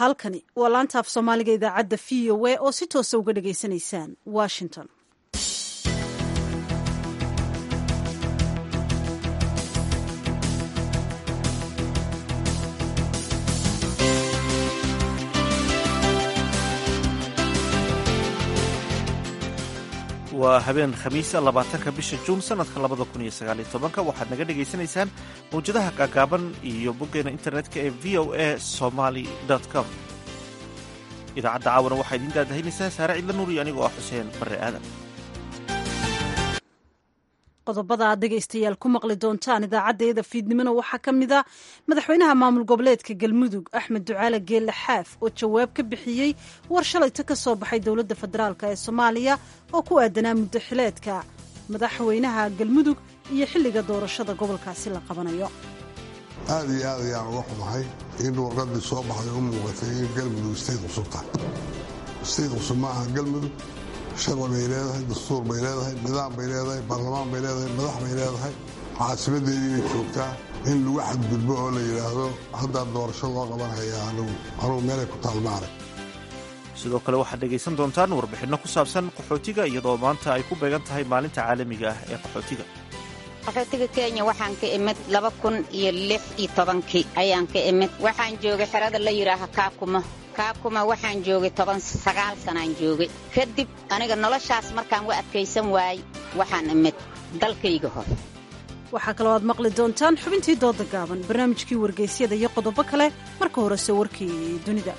halkani waa laanta af soomaaliga idaacadda v o a oo si toosa uga dhagaysanaysaan washington waa habeen khamiisa labaatanka bisha juun sanadka labada kun iyo sagaaliyo tobanka waxaad naga dhagaysanaysaan mawjadaha gaagaaban iyo boggeena internetka ee v o a somaly com idaacadda caawana waxaa idiin daadahaynaysaa saare cidla nuur iyo anigoo ah xuseen barre aadan qodobada aad dhegaystayaal ku maqli doontaan idaacadeeda fiidnimona waxaa ka mid a madaxweynaha maamul goboleedka galmudug axmed ducaale geelle xaaf oo jawaab ka bixiyey war shalayta ka soo baxay dowladda federaalk ee soomaaliya oo ku aadanaa muddo xileedka madaxweynaha galmudug iyo xilliga doorashada gobolkaasi la qabanayo aad iyo aad ayaan uga xumahay in warqadii soo baxday u muuqatay in galmudug istayd cusub tahay istayd cusub ma aha galmudug sharci bay leedahay dastuur bay leedahay nidaam bay leedahay baarlamaan bay leedahay madax bay leedahay caasimadeedii bay joogtaa in lagu xadgudbo oo la yidhaahdo haddaa doorasho loo qabanhayaa anugu anugu meelay ku taalmaanay sidoo kale waxaad dhegaysan doontaan warbixinno ku saabsan qaxootiga iyadoo maanta ay ku beegan tahay maalinta caalamiga ah ee qaxootiga qaxootiga kenya waxaan ka imid laba kun iyo lix iyo tobankii ayaan ka imid waxaan joogay xerada la yidhaaha kaakuma kaakuma waxaan joogay toban sagaal sanaan joogay kadib aniga noloshaas markaan wa adkaysan waayey waxaan imid dalkayga hor waxaa kaloo aad maqli doontaan xubintii dooda gaaban barnaamijkii wargaysyada iyo qodobo kale marka horese warkii dunida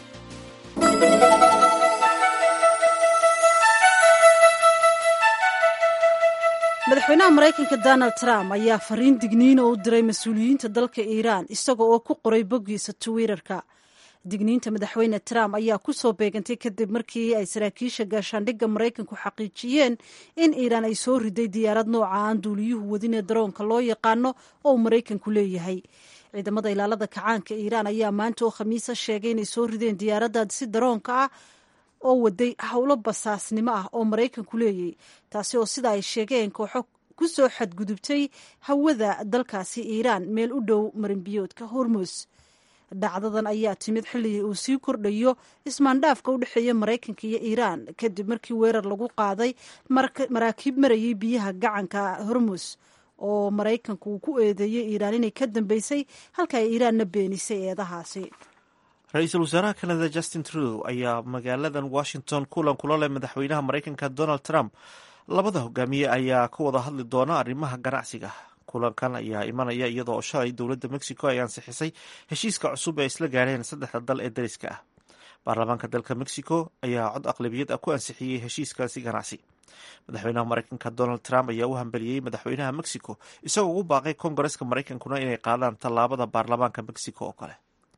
madaxweynaha maraykanka donald trump ayaa fariin digniina u diray mas-uuliyiinta dalka iiraan isaga oo ku qoray boggiisa twitterka digniinta madaxweyne trump ayaa ku soo beegantay kadib markii ay saraakiisha gaashaandhigga maraykanku xaqiijiyeen in iiraan ay soo riday diyaarad nooca aan duuliyuhu wadin ee daroonka loo yaqaano oo uu maraykanku leeyahay ciidamada ilaalada kacaanka iiraan ayaa maanta oo khamiisa sheegay inay soo rideen diyaaradda si daroonka ah oo waday howlo basaasnimo ah oo maraykanku leeyay taasi oo sida ay sheegeen kooxo ku soo xadgudubtay hawada dalkaasi iiraan meel u dhow marinbiyoodka hormus dhacdadan ayaa timid xilligii uu sii kordhayo ismaandhaafka u dhexeeya maraykanka iyo iiraan kadib markii weerar lagu qaaday maraakiib marayay biyaha gacanka hormus oo maraykanku uu ku eedeeyey iiraan inay ka dambeysay halka ay iiraanna beenisay eedahaasi ra-iisul wasaaraha kanada justin trudeau ayaa magaaladan washington kulan kula leh madaxweynaha maraykanka donald trump labada hogaamiye ayaa ka wada hadli doona arrimaha ganacsiga kulankan ayaa imanaya iyadoo shalay dowladda mexico ay ansixisay heshiiska cusub ee isla gaareen saddexda dal ee dariska ah baarlamaanka dalka mexico ayaa cod aqlabiyad ah ku ansixiyey heshiiskaasi ganacsi madaxweynaha maraykanka donald trump ayaa u hambeliyey madaxweynaha mexico isagoo ugu baaqay kongareska maraykankuna inay qaadaan tallaabada baarlamaanka mexico oo kale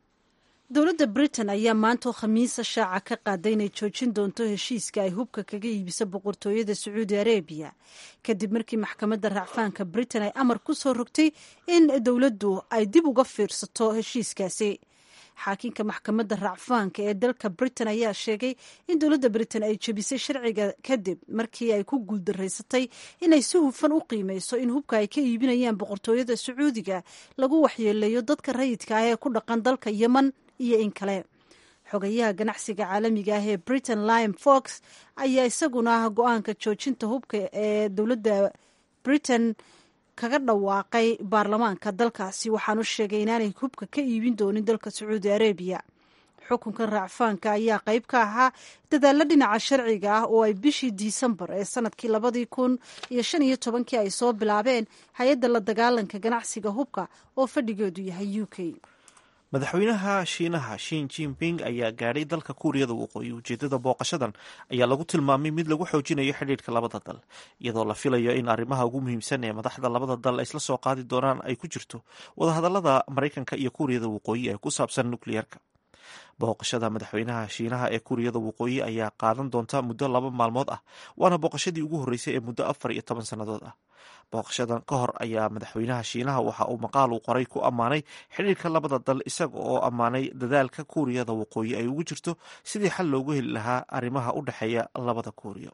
dowladda britain ayaa maantoo khamiisa shaaca ka qaaday inay joojin doonto heshiiska ay hubka kaga iibiso boqortooyada sacuudi arabiya kadib markii maxkamadda racfaanka britain ay amar ku soo rogtay in dowladdu ay dib uga fiirsato heshiiskaasi xaakinka maxkamadda racfaanka ee dalka britain ayaa sheegay in dowladda britain ay jebisay sharciga kadib markii ay ku guuldaraysatay inay si hufan u qiimeyso in hubka ay ka iibinayaan boqortooyada sacuudiga lagu waxyeeleeyo dadka rayidka ah ee ku dhaqan dalka yemen iyo in kale xogayaha ganacsiga caalamiga ah ee britain lime fox ayaa isaguna go-aanka joojinta hubka ee dowladda britain kaga dhawaaqay baarlamaanka dalkaasi waxaanu sheegay inaanay hubka ka iibin doonin dalka sacuudi arabiya xukunkan raacfaanka ayaa qayb ka ahaa dadaalo dhinaca sharciga ah oo ay bishii disembar ee sanadkii labadii kun iyo shan iyo tobankii ay soo bilaabeen hay-adda la dagaalanka ganacsiga hubka oo fadhigeedu yahay u k madaxweynaha shiinaha shin jinping ayaa gaadhay dalka kuuriyada waqooyi ujeedada booqashadan ayaa lagu tilmaamay mid lagu xoojinayo xidhiidhka labada dal iyadoo la filayo in arrimaha ugu muhiimsan ee madaxda labada dal isla soo qaadi doonaan ay ku jirto wadahadalada maraykanka iyo kuuriyada waqooyi ee ku saabsan nukliyeerka booqashada madaxweynaha shiinaha ee kuuriyada waqooyi ayaa qaadan doonta muddo laba maalmood ah waana booqashadii ugu horreysay ee muddo afar iyo toban sannadood ah booqashadan ka hor ayaa madaxweynaha shiinaha waxa uu maqaal uu qoray ku ammaanay xidhiirka labada dal isaga oo ammaanay dadaalka kuuriyada waqooyi ay ugu jirto sidii xal loogu heli lahaa arrimaha u dhexeeya labada kuuriyo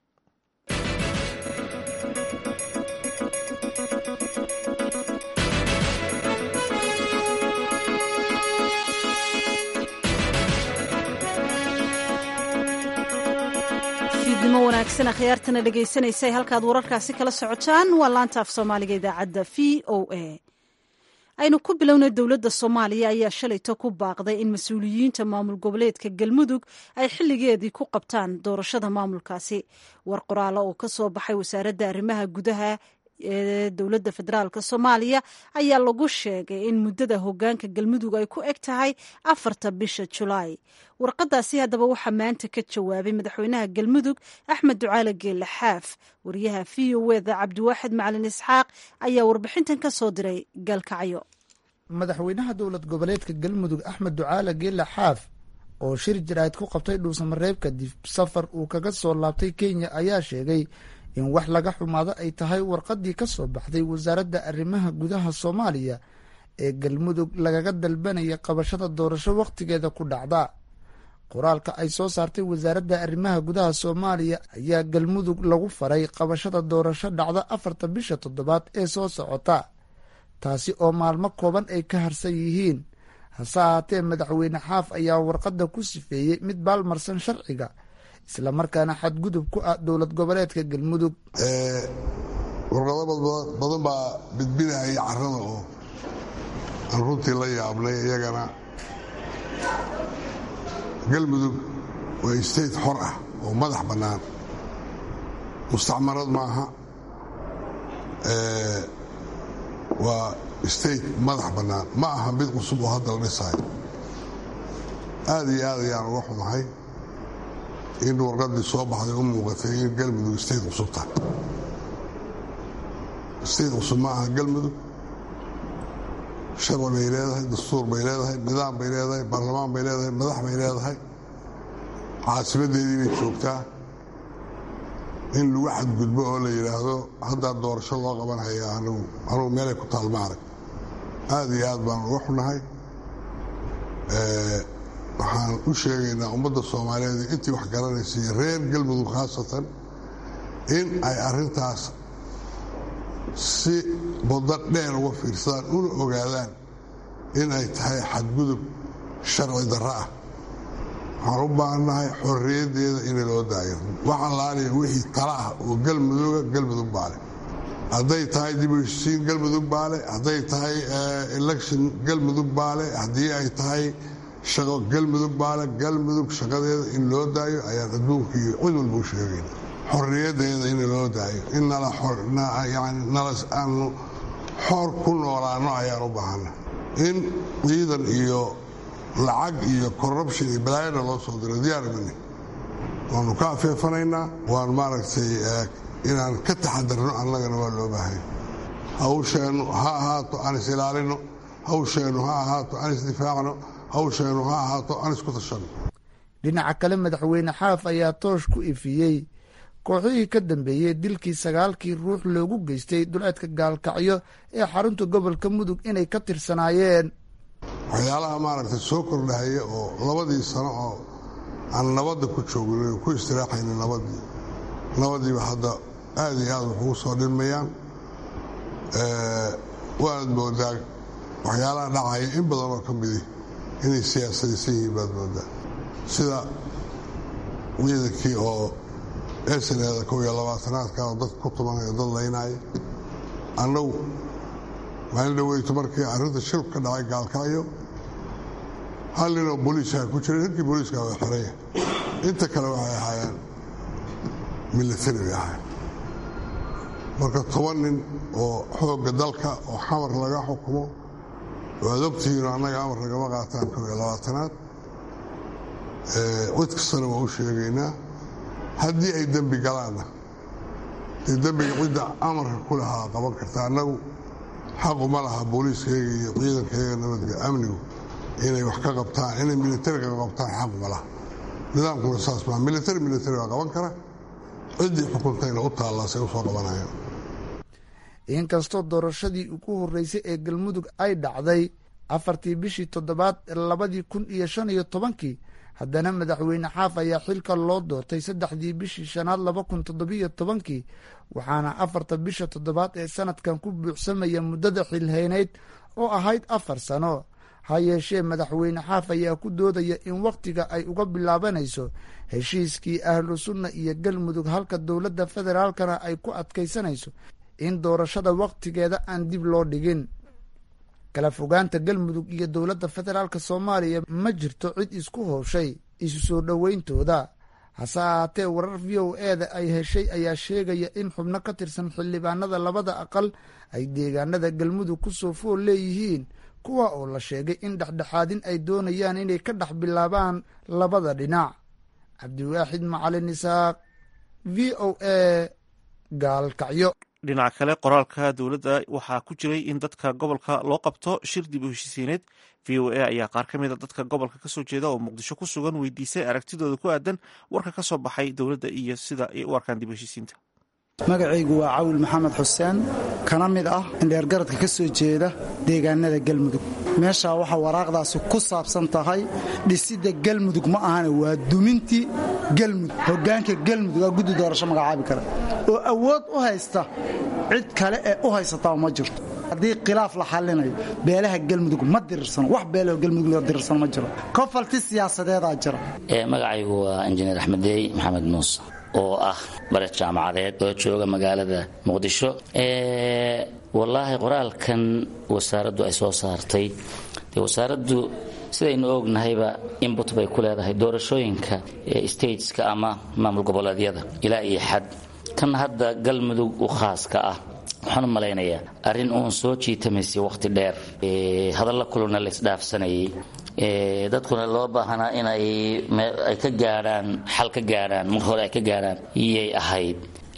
fiidnimo wanaagsan akhyaartana dhegaysanaysa halkaad wararkaasi kala socotaan waa laanta af soomaaliga idaacadda v o a aynu ku bilownay dowladda soomaaliya ayaa shalayto ku baaqday in mas-uuliyiinta maamul goboleedka galmudug ay xilligeedii ku qabtaan doorashada maamulkaasi war qoraalo oo ka soo baxay wasaaradda arrimaha gudaha ee dowladda federaalk soomaaliya ayaa lagu sheegay in muddada hogaanka galmudug ay ku eg tahay afarta bisha julaay warqadaasi haddaba waxaa maanta ka jawaabay madaxweynaha galmudug axmed ducaale geelle xaaf wariyaha v o eda cabdiwaaxid macalin isxaaq ayaa warbixintan ka soo diray galkacyo madaxweynaha dowlad goboleedka galmudug axmed ducaale geelle xaaf oo shir jaraa'id ku qabtay dhuusamareeb kadib safar uu kaga soo laabtay kenya ayaa sheegay in wax laga xumaado ay tahay warqaddii ka soo baxday wasaaradda arrimaha gudaha soomaaliya ee galmudug lagaga dalbanaya qabashada doorasho wakhtigeeda ku dhacda qoraalka ay soo saartay wasaaradda arrimaha gudaha soomaaliya ayaa galmudug lagu faray qabashada doorasho dhacda afarta bisha toddobaad ee soo socota taasi oo maalmo kooban ay ka harsan yihiin hase ahaatee madaxweyne xaaf ayaa warqadda ku sifeeyey mid baalmarsan sharciga islamarkaana xadgudub ku ah dowlad goboleedka galmudug warqado badan baa bidbinayay carada oo aan runtii la yaabnay iyagana galmudug waa state xor ah oo madax bannaan mustacmarad maaha waa state madax bannaan ma aha mid cusub oo hadda la dhisaayo aad iyo aad ayaan uga xumahay in warqadii soo baxday u muuqatay in galmudug state cusub tahay state cusub ma aha galmudug sharci bay leedahay dastuur bay leedahay nidaam bay leedahay baarlamaan bay leedahay madax bay leedahay caasimadeedii bay joogtaa in lagu xadgudbo oo la yidhaahdo haddaa doorasho loo qabanhayaa anugu anugu meelay ku taal ma arag aad iyo aad baan uga xunahay waxaan u sheegaynaa ummadda soomaaliyeed intii wax garanaysay reer galmudug khaasatan in ay arrintaas si baddo dheer uga fiirsadaan una ogaadaan in ay tahay xadgudub sharci darro ah waxaan u baahannahay xorriyaddeeda in loo daayo wax allaaliya wixii tala ah oo galmuduga galmudug baale hadday tahay dib u heshisiin galmudug baale hadday tahay election galmudug baale haddii ay tahay shaqo galmudug baale galmudug shaqadeeda in loo daayo ayaan adduunka iyo cid walba u sheegayna xorriyadeeda in loo daayo in nala aanu xor ku noolaano ayaan u baahana in ciidan iyo lacag iyo corruption iyo balaayana loo soo diro diyaarmani waanu ka afeefanaynaa waan maaragtay inaan ka taxadarno annagana waa loo baahanya hawsheennu ha ahaato aan is ilaalino hawsheennu ha ahaato aan isdifaacno hawsheennu ha ahaato aan isku tashanno dhinaca kale madaxweyne xaaf ayaa toosh ku ifiyey kooxihii ka dambeeyey dilkii sagaalkii ruux loogu geystay duleedka gaalkacyo ee xarunta gobolka mudug inay ka tirsanaayeen waxyaalaha maaragtay soo kordhahaya oo labadii sano oo aan nabadda ku joogin ku istiraaxayna nabadii nabadiiba hadda aad iyo aad wax ugu soo dhilmayaan waad moodaa waxyaalaha dhacaya in badan oo ka midi inay siyaasadaysan yihiin baad moodaa sida ciidankii oo esaneeda kow iyo labaatanaadka oo dad ku tumanaya dad laynaya annagu maalin dhaweyto markii arrinta shil ka dhacay gaalkacyo hal ninoo booliiska ku jira ninkii booliiska waa xoraya inta kale waxay ahaayeen militari bay ahaayeen marka toban nin oo xoogga dalka oo xamar laga xukumo oo aad ogtihiino annaga amar nagama qaataan kow iyo labaatanaad cid kastana waa u sheegaynaa haddii ay dembi galaanna dee dembiga cidda amarka ku lahaa qaban karta annagu xaquma laha booliiskayga iyo ciidankayga nabadga amnigu inay wax ka qabtaan inay militariga ka qabtaan xaquma laha nidaamkuna saas maa militari militari waa qaban kara ciddii xukuntayna u taallaasay usoo qabanayaan inkastoo doorashadii ugu horreysay ee galmudug ay dhacday afartii bishii toddobaad labadii kun iyo shan iyo tobankii haddana madaxweyne xaaf ayaa xilka loo doortay saddexdii bishii shanaad laba kun toddobiyo tobankii waxaana afarta bisha toddobaad ee sanadkan ku buuxsamaya muddada xilhaynayd oo ahayd afar sano ha yeeshee madaxweyne xaaf ayaa ku doodaya in wakhtiga ay uga bilaabanayso heshiiskii ahlu sunna iyo galmudug halka dowladda federaalkana ay ku adkaysanayso in doorashada wakhtigeeda aan dib loo dhigin kala fogaanta galmudug iyo dowladda federaalk soomaaliya ma jirto cid isku howshay isu soo dhoweyntooda hase ahaatee warar v o eda ay heshay ayaa sheegaya in xubno ka tirsan xildhibaanada labada aqal ay deegaanada galmudug ku soo fool leeyihiin kuwa oo la sheegay in dhexdhexaadin ay doonayaan inay ka dhex bilaabaan labada dhinac cabdiwaaxid macalin isaaq v o a gaalkacyo dhinaca kale qoraalka dowladda waxaa ku jiray in dadka gobolka loo qabto shir dib u heshisiineed v o a ayaa qaar ka mid a dadka gobolka kasoo jeeda oo muqdisho ku sugan weydiisay aragtidooda ku aadan warka ka soo baxay dowladda iyo sida ay u arkaan dib u heshisiinta magacaygu waa cawil maxamed xuseen kana mid ah indheergaradka ka soo jeeda deegaanada galmudug meeshaa waxaa waraaqdaasi ku saabsan tahay dhisidda galmudug ma ahane waa dumintii galmudug hoggaanka galmudug aa guddi doorasho magacaabi kara oo awood u haysta cid kale ee u haysataa ma jirto haddii khilaaf la xallinayo beelaha galmudug ma dirirsano wax beelaho galmudug loo dirirsano ma jiro kofalti siyaasadeedaa jira magacaygu waa injineer axmedeey maxamed muuse oo ah bare jaamacadeed oo jooga magaalada muqdisho wallaahi qoraalkan wasaaraddu ay soo saartay dee wasaaraddu sidaynu ognahayba inbut bay ku leedahay doorashooyinka stateska ama maamul goboleedyada ilaa iyo xad kan hadda galmudug u khaaska ah waxaan u malaynayaa arrin uun soo jiitamaysay wakhti dheer hadalla kuluna laysdhaafsanayay dadkuna loo baahanaa inay ay ka gaadhaan xal ka gaadhaan mar hore ay ka gaadhaan iyay ahayd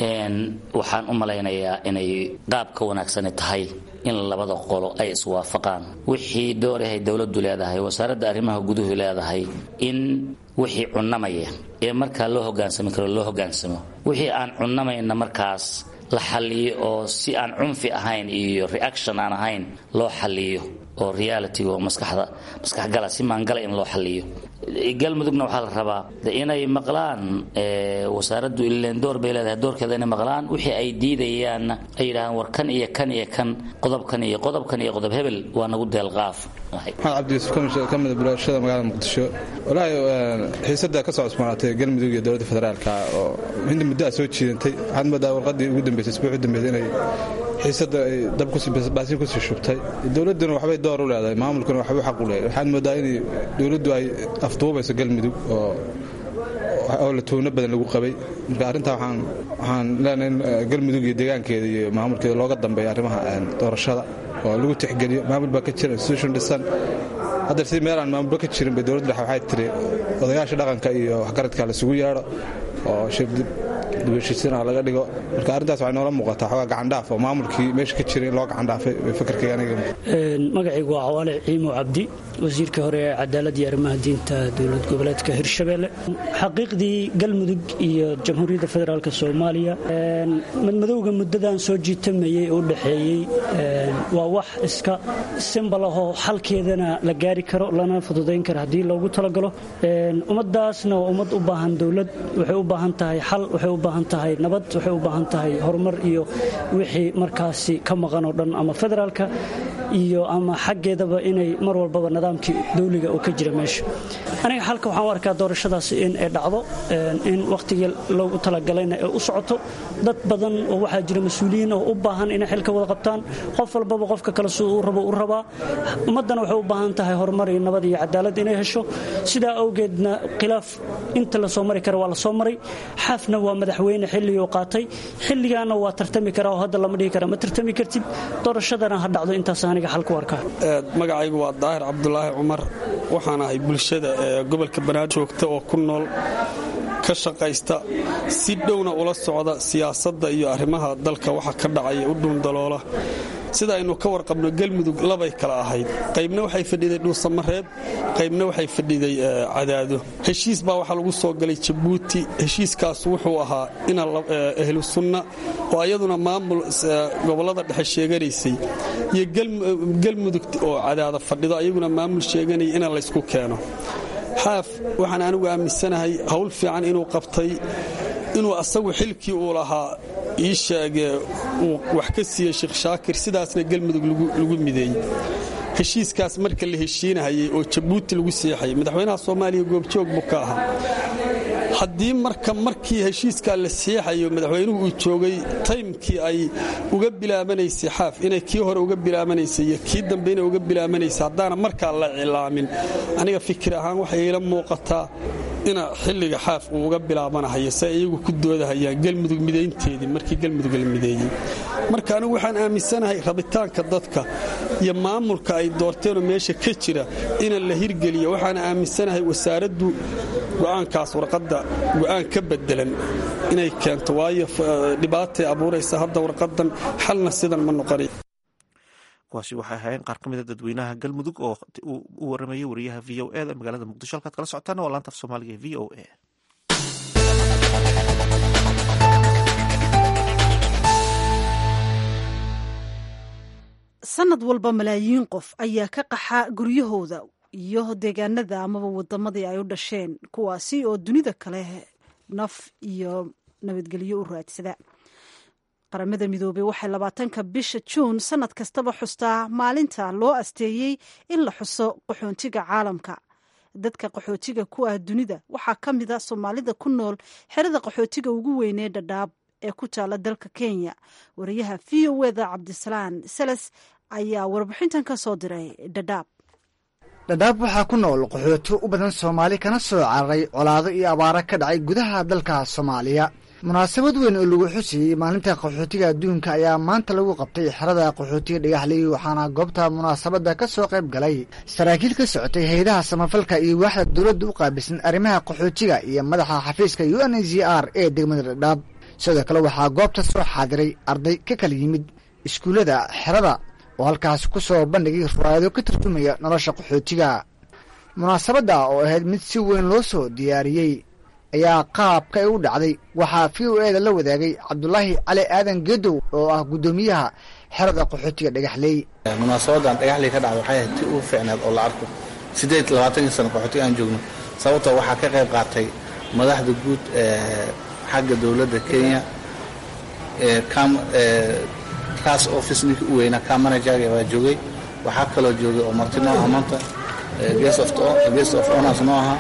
waxaan u malaynayaa inay qaab ka wanaagsani tahay in labada qolo ay iswaafaqaan wixii doorahay dowladdu leedahay wasaaradda arrimaha guduhu leedahay in wixii cunamaya ee markaa loo hogaansami karo loo hogaansamo wixii aan cunamayna markaas la xalliyo oo si aan cunfi ahayn iyo reaction aan ahayn loo xalliyo oo realitiga oo maskaxda maskaxgala si maangala in loo xalliyo galmudugna waxaa la rabaa inay maqlaan wasaaraddu ileen door bay leedahay doorkeeda inay maqlaan wixii ay diidayaanna ay yidhahaan war kan iyo kan iyo kan qodobkan iyo qodobkan iyo qodob hebel waa nagu deelqaaf maxamed cabdi yuusuf ka mida bulashada magaalada muqdisho walaahi xiisada ka soo cusboonaatay galmudug iyo dowladda federaalka oo inta muddo a soo jiidantay waxaad moodaa warqadii ugu dambeysay isbuuc u dambeysay inay xiisada ay dabbaasiin kusii shubtay dowladduna waxbay door u leedahay maamulkuna waxbuu xaq u leeyahay waxaad moodaa in dowladdu ay afduubayso galmudug oo oo la tuuno badan lagu qabay marka arrintaa waxaan leenahay in galmudug iyo deegaankeeda iyo maamulkeeda looga dambeeya arrimaha doorashada oo lagu tixgeliyo maamul baa ka jira institution dhisan hadda si meel aan maamulba ka jirin bay dowladda dhexe waxay tiri odayaasha dhaqanka iyo waxgaradka laisugu yeedho oo shir dibheshiisiina laga dhigo marka arrintaas waxay noola muuqataa xoogaa gacandhaaf oo maamulkii meesha ka jiray in loo gacandhaafay bay fakarkayga aniga magacaygu waa cawaale ciimo cabdi wasiirkii hore ee cadaalad iyo arrimaha diinta dowlad goboleedka hirshabelle xaqiiqdii galmudug iyo jamhuuriyadda federaalk soomaaliya madmadowga muddadan soo jiitamayey oo u dhexeeyey waa wax iska simbal ahoo xalkeedana la gaari karo lana fududayn karo haddii loogu talagalo ummadaasna waa ummad u baahan dowlad waxay u baahan tahay xal waxay u baahan tahay nabad waxay u baahan tahay horumar iyo wixii markaasi ka maqan oo dhan ama federaalka iyo ama xaggeedaba inay mar walbaba nidaamkii dawliga oo ka jira meesha aniga xalka waxaan u arkaa doorashadaasi in ay dhacdo in wakhtigii loogu talagalayna ay u socoto dad badan oo waxaa jira mas-uuliyiin oo u baahan inay xilka wada qabtaan qof walbaba qofka kale siduu u rabo u rabaa ummaddana waxay u baahan tahay horumar iyo nabad iyo cadaalad inay hesho sidaa awgeedna khilaaf inta la soo mari kara waa la soo maray xaafna waa madaxweyne xilligii u qaatay xilligaana waa tartami karaa oo hadda lama dhihi kara ma tartami kartid doorashadana ha dhacdo intaas aniga xal ku arkaa magacaygu waa daahir cabdulaahi cumar waxaan ahay bulshada ee gobolka banaadir joogta oo ku nool ka shaqaysta si dhowna ula socda siyaasadda iyo arrimaha dalka waxa ka dhacaya u dhuundaloola sida aynu ka warqabno galmudug labay kala ahayd qaybna waxay fadhiday dhuusamareeb qaybna waxay fadhiday cadaado heshiis baa waxaa lagu soo galay jabuuti heshiiskaas wuxuu ahaa ina ahlu sunna oo ayaduna maamul gobollada dhexe sheeganaysay iyo galmudug oo cadaada fadhido ayaguna maamul sheeganaya ina laysku keeno xaaf waxaan anigu aaminsanahay howl fiican inuu qabtay inuu asagu xilkii uu lahaa ii sheegee uu wax ka siiyey sheekh shaakir sidaasna galmudug lagu mideeyey heshiiskaas marka la heshiinahayay oo jabuuti lagu seexayay madaxweynaha soomaaliya goobjoog buu ka ahaa haddii marka markii heshiiskaa la seexayo madaxweynuhu uu joogay taymkii ay uga bilaabanaysay xaaf inay kii hore uga bilaabanaysay iyo kii dambe inay uga bilaabanaysay haddaana markaa la cilaamin aniga fikir ahaan waxay ila muuqataa ina xilliga xaaf uu uga bilaabanahayo se iyagu ku doodahayaan galmudug midaynteedii markii galmudug la mideeyey marka anigu waxaan aaminsanahay rabitaanka dadka iyo maamulka ay doorteenoo meesha ka jira ina la hirgeliyo waxaan aaminsanahay wasaaraddu go'aankaas warqadda go'aan ka bedelan inay keento waayo dhibaatay abuuraysa hadda warqadan xalna sidan ma noqonay kuwaasi waxay ahaayeen qaar ka mida dadweynaha galmudug oo u waramayay wariyaha v o e da magaalada muqdisho halkaad kala socotaan waa laanta af soomaaliga v o a sanad walba malaayiin qof ayaa ka qaxa guryahooda iyo deegaanada amaba wadamadii ay u dhasheen kuwaasi oo dunida kale naf iyo nabadgelyo u raadsada qaramada midoobey waxay labaatanka bisha juun sanad kastaba xustaa maalinta loo asteeyey in la xuso qaxoontiga caalamka dadka qaxootiga ku ah dunida waxaa ka mid a soomaalida ku nool xerada qaxootiga ugu weynee dhadhaab ee ku taala dalka kenya wariyaha v o eda cabdisalaan seles ayaa warbixintan ka soo diray dhadhaab dhadhaab waxaa ku nool qaxooti u badan soomaali kana soo cararay colaado iyo abaaro ka dhacay gudaha dalka soomaaliya munaasabad weyn oo lagu xusayey maalinta qaxootiga adduunka ayaa maanta lagu qabtay xerada qaxootiga dhagaxley waxaana goobta munaasabadda ka soo qayb galay saraakiil ka socotay hay-adaha samafalka iyo waaxda dowladda u qaabilsan arrimaha qaxootiga iyo madaxa xafiiska u n z r ee degmada dhadhaab sidoo kale waxaa goobta soo xaadiray arday ka kala yimid iskuullada xerada oo halkaas ku soo bandhigay ruwaayado ka tarjumaya nolosha qaxootiga munaasabadda oo ahayd mid si weyn loo soo diyaariyey ayaa qaabka ay u dhacday waxaa v o eda la wadaagay cabdulaahi cali aadan gedow oo ah guddoomiyaha xerada qaxootiga dhagaxleey munaasabadan dhagaxley ka dhacda waxay ahayd ti u fiicneed oo la arko siddeed labaatankii sano qaxootiga aan joogno sababtoo waxaa ka qayb qaatay madaxda guud ee xagga dowladda kenya kaas office ninkii u weynaa ka manajaga waa joogay waxaa kaloo joogay oo marti noo ah maanta guest of honors noo ahaa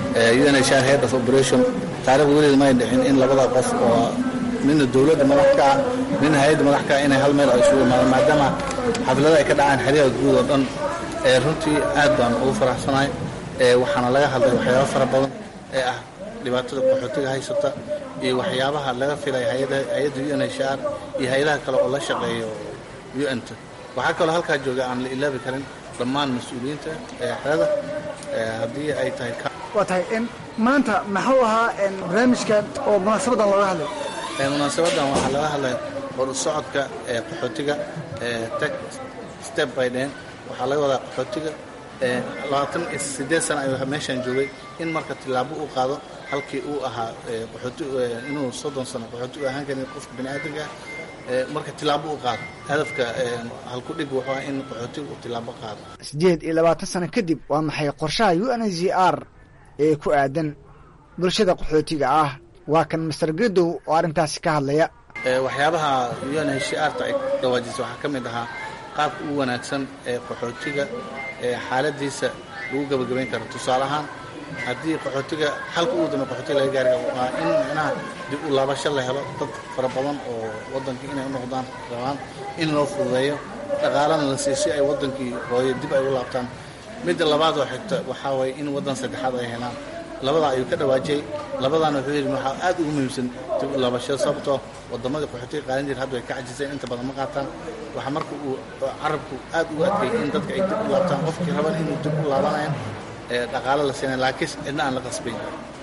unhr head of operation taarikhda weligeed may dhicin in labada qof oo nina dowladda madax ka ah nina hay-adda madax ka ah inay hal meel ay isugu imaadaan maadaama xaflada ay ka dhacaan xeryaha guud oo dhan runtii aad baan ugu faraxsanahay waxaana laga hadlay waxyaaba fara badan ee ah dhibaatada qaxootiga haysata iyo waxyaabaha laga filay hay-adda unhr iyo hay-adaha kale oo la shaqeeyo un-ta waxaa kaloo halkaa jooga aan la ilaabi karin dhammaan mas-uuliyiinta xerada haddii ay tahay waa tahay maanta maxuu ahaa barnaamijkan oo munaasabadan looga hadlay munaasabadan waxaa laga hadlay hor socodka ee qaxootiga tag step by den waxaa laga wadaa qaxootiga labaatan iyo siddeed sana ayuu meeshaan joogay in marka tillaabo uu qaado halkii uu ahaa qaxooti inuu soddon sano qaxooti u ahaan karin qofka bini aadamka ah marka tillaabo u qaado hadafka halkudhig wuxuu ah in qaxootiga uu tillaabo qaado siddeed iyo labaatan sano kadib waa maxay qorshaha u n z r ee ku aadan bulshada qaxootiga ah waa kan master gedow oo arrintaasi ka hadlaya waxyaabaha u n h r ta ay dhawaajisa waxaa ka mid ahaa qaabka ugu wanaagsan ee qaxootiga ee xaaladiisa lagu gabagabayn karo tusaale ahaan haddii qaxootiga xalka ugu dambe qaxootiga laga gaari karo waa in micnaha dib u laabasho la helo dad fara badan oo waddankii inay u noqdaan rabaan in loo fududeeyo dhaqaalana la siiyo si ay waddankii hooyo dib ay u laabtaan midda labaad oo xigta waxaa waye in waddan saddexaad ay helaan labadaa ayuu ka dhawaajiyey labadaana wuxuu yidhi waxaa aad ugu muhiimsan dib u laabashada sababtoo waddamadii qaxootiga qaadan jira hadda way ka cajiseen inta badan ma qaataan waxaa marka uu carabku aad ugu adkeeyey in dadka ay dib u laabtaan qofkii raban inuu dib u laabanayan dhaqaalo la siinay laakiin cidna aan la qasbayn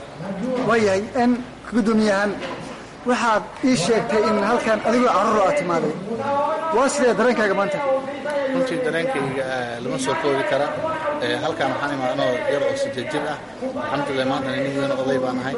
waayahay n gudoomiyahan waxaad ii sheegtay in halkan adigoo carruur aad timaaday waa sidee dareenkaaga maanta runtii dareenkayga lama soo koobi kara halkan waxaan imaa anoo yar oo sideed jir ah alxamdulilah maanta nin weyn oday baan ahay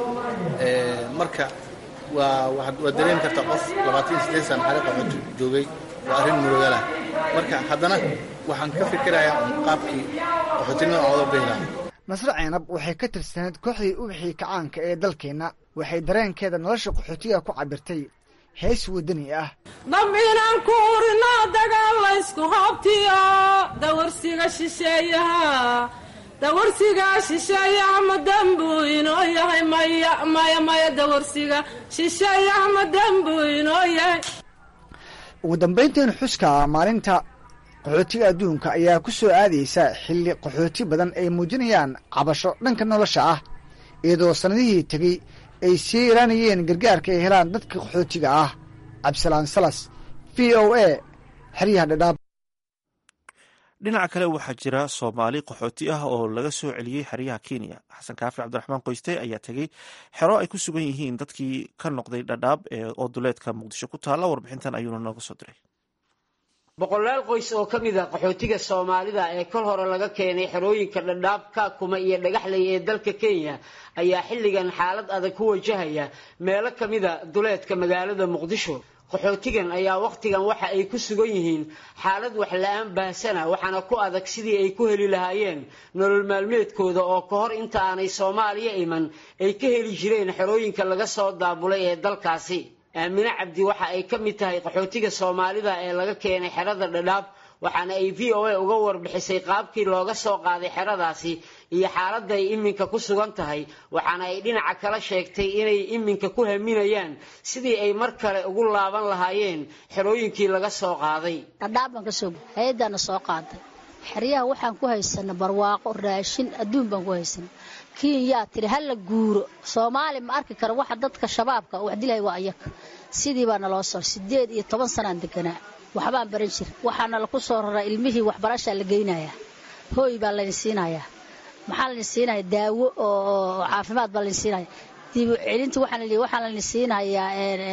marka waa waad dareemi kartaa qof labaatan iyo siddeed sana xariiqa xoti joogay waa arrin murugalah marka haddana waxaan ka fikirayaa un qaabkii qaxootinimada ooga beylaa nasre ceynab waxay ka tirsaneed kooxdii ubaxii kacaanka ee dalkeenna waxay dareenkeeda nolosha qaxootiga ku cabirtay hees wadani ah dambinaan ku urina dagaal laysku habtiyo dawarsiga shisheeyaha dawarsiga shisheeyaha ma dambuu inoo yahay maya maya maya dawarsiga shisheeyaha ma dambuu inoo yahay ugu dambaynteen xuska maalinta qaxootiga adduunka ayaa ku soo aadaysa xilli qaxooti badan ay muujinayaan cabasho dhanka nolosha ah iyadoo sannadihii tegey ay sii yaraanayeen gargaarka ay helaan dadka qaxootiga ah cabdisalaan salas v o a xeryaha dhadhaab dhinaca kale waxaa jira soomaali qaxooti ah oo laga soo celiyey xeryaha kenya xasan kaafi cabdiraxmaan qoyste ayaa tegey xero ay ku sugan yihiin dadkii ka noqday dhadhaab oo duleedka muqdisho ku taalla warbixintan ayuuna nooga soo diray boqolaal qoys oo ka mid a qaxootiga soomaalida ee kol hore laga keenay xerooyinka dhadhaab kaakuma iyo dhagaxley ee dalka kenya ayaa xilligan xaalad adag ku wajahaya meelo ka mida duleedka magaalada muqdisho qaxootigan ayaa wakhtigan waxa ay ku sugan yihiin xaalad waxla-aan baahsana waxaana ku adag sidii ay ku heli lahaayeen nolol maalmeedkooda oo ka hor inta aanay soomaaliya iman ay ka heli jireen xerooyinka laga soo daabulay ee dalkaasi aamine cabdi waxa ay ka mid tahay qaxootiga soomaalida ee laga keenay xerada dhadhaab waxaana ay v o a uga warbixisay qaabkii looga soo qaaday xeradaasi iyo xaaladda ay iminka ku sugan tahay waxaana ay dhinaca kala sheegtay inay iminka ku haminayaan sidii ay mar kale ugu laaban lahaayeen xerooyinkii laga soo qaaday dhadhaab baan kasoo hay-addaana soo qaaday xeryaha waxaan ku haysana barwaaqo raashin adduun baan ku haysana kenyaa tiri hala guuro soomaali ma arki karo waxa dadka shabaabka wax dilay waa ayaga sidii baa naloo soo sideed iyo toban sanaan deganaa waxbaan baran jir waxaana laku soo raraa ilmihii waxbarashaa la geynayaa hooy baa laydin siinayaa maxaa laydin siinaya daawo oo caafimaad baa laydin siinaya dibu celinta waxaan waxaa laydin siinayaa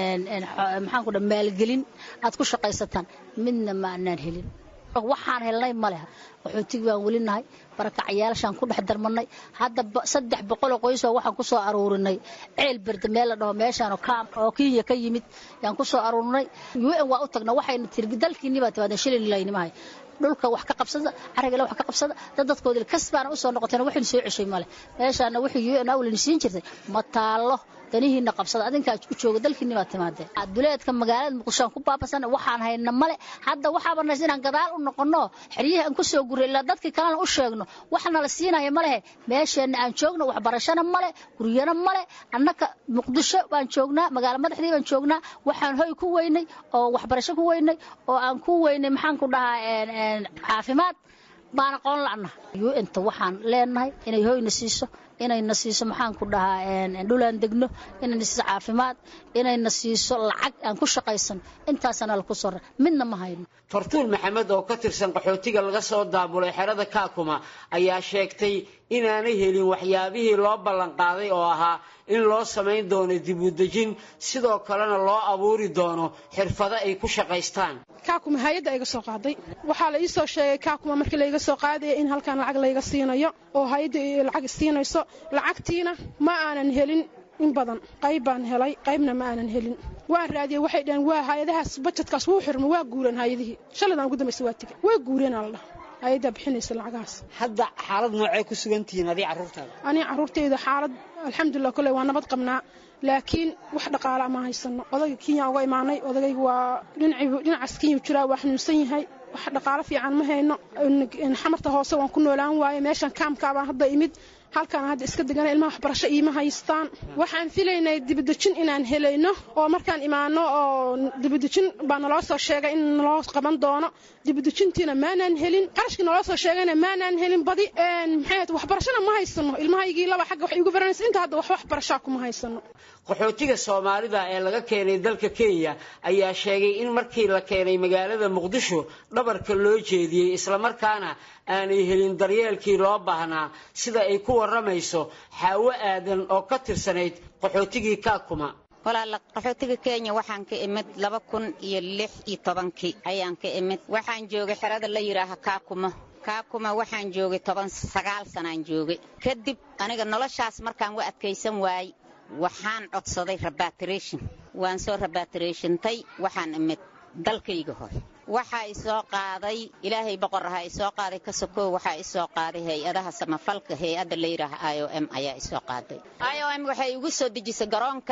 maxaan ku dha maalgelin aad ku shaqaysataan midna ma anaan helin waxaan helnay ma leha qaxootig baan weli nahay barakacyaashaan ku dhex darmanay hadda saddex boqoloo qoysoo waxaan ku soo aruurinay ceel berde meel la dhaho meeshaan oo kenya ka yimid yaan ku soo aruurinay un waa u tagna waxayna tiri dalkiinni baa timaadeen shilin laynimahay dhulka wax ka qabsada carigale wax ka qabsada dad dadkoodii kas baana u soo noqoteen waxaynu soo ceshay male meeshaana wixii un awlin siin jirtay ma taallo danihiina qabsada adinkaa u jooga dalkiinni baa timaadeen duleedka magaalada muqdisho aan ku baabasan waxaan hayna male hadda waxaaba nays inaan gadaal u noqono xeryihii aan ku soo guray ilaa dadkii kalena u sheegno waxna la siinaya malehe meesheenna aan joogno waxbarashana male guryana male annaka muqdisho baan joognaa magaalo madaxdii baan joognaa waxaan hoy ku weynay oo waxbarasho ku weynay oo aan ku weynay maxaan ku dhahaa caafimaad baan aqoon la'na un-ta waxaan leenahay inay hoyna siiso inayna siiso maxaan ku dhahaa dhulaan degno inayna siiso caafimaad inayna siiso lacag aan ku shaqaysan intaasana laku soo rar midna ma hayno fartuul maxamed oo ka tirsan qaxootiga laga soo daabulay xerada kaakuma ayaa sheegtay inaanay helin waxyaabihii loo ballanqaaday oo ahaa in loo samayn doono dibudejin sidoo kalena loo abuuri doono xirfado ay ku shaqaystaan kaakuma hay-adda iga soo qaaday waxaa la ii soo sheegay kaakuma markii layga soo qaadaya in halkan lacag layga siinayo oo hay-adda lacag siinayso lacagtiina ma aanan helin in badan qayb baan helay qaybna ma aanan helin waan raadiyey waxay dhaheen waa hay-adahaas bajedkaas wuu xirma waa guureen hay-adihii shaladaan ugu dambaysa waa tegey waa guureenaa la dhaha hay-addaa bixinaysa lacagahaas hadda xaalad noocee ku sugan tihiin adii carruurtaada aniga carruurtayda xaalad alxamdulilah kolley waa nabad qabnaa laakiin wax dhaqaala ma haysano odayga kenya uga imaanay odagayga waa dhinacaas kenya jiraa waa xanuunsan yahay wax dhaqaalo fiican ma hayno xamarta hoose waan ku noolaan waaye meeshan kaamkaabaan hadda imid halkaan hadda iska degana ilmaha waxbarasho iima haystaan waxaan filaynay dibadejin inaan helayno oo markaan imaano oo dibadejin baa naloo soo sheegay in naloo qaban doono dibadejintiina maanaan helin qarashkii naloo soo sheegayna maanaan helin badi maxay waxbarashona ma haysano ilmahaygii laba xagga wax igu baranaysa inta hadda wax waxbarashaa kuma haysano qaxootiga soomaalida ee laga keenay dalka kenya ayaa sheegay in markii la keenay magaalada muqdisho dhabarka loo jeediyey islamarkaana aanay helin daryeelkii loo baahnaa sida ay ku waramayso xaawo aadan oo ka tirsanayd qaxootigii kaakuma walaala qaxootiga kenya waxaan ka imid laba kun iyo lix iyo tobankii ayaan ka imid waxaan joogay xerada la yidhaaha kaakuma kaakuma waxaan joogay toban sagaal sanaan joogay kadib aniga noloshaas markaan wa adkaysan waayey waxaan codsaday rabatrition waan soo rabatrishintay waxaan imid dalkayga hore waxaa i soo qaaday ilaahay boqor ahaa i soo qaaday ka sokow waxaa i soo qaaday hay-adaha samafalka hay-adda la yidhaaha i o m ayaa i soo qaaday i o m waxay igu soo dejisay garoonka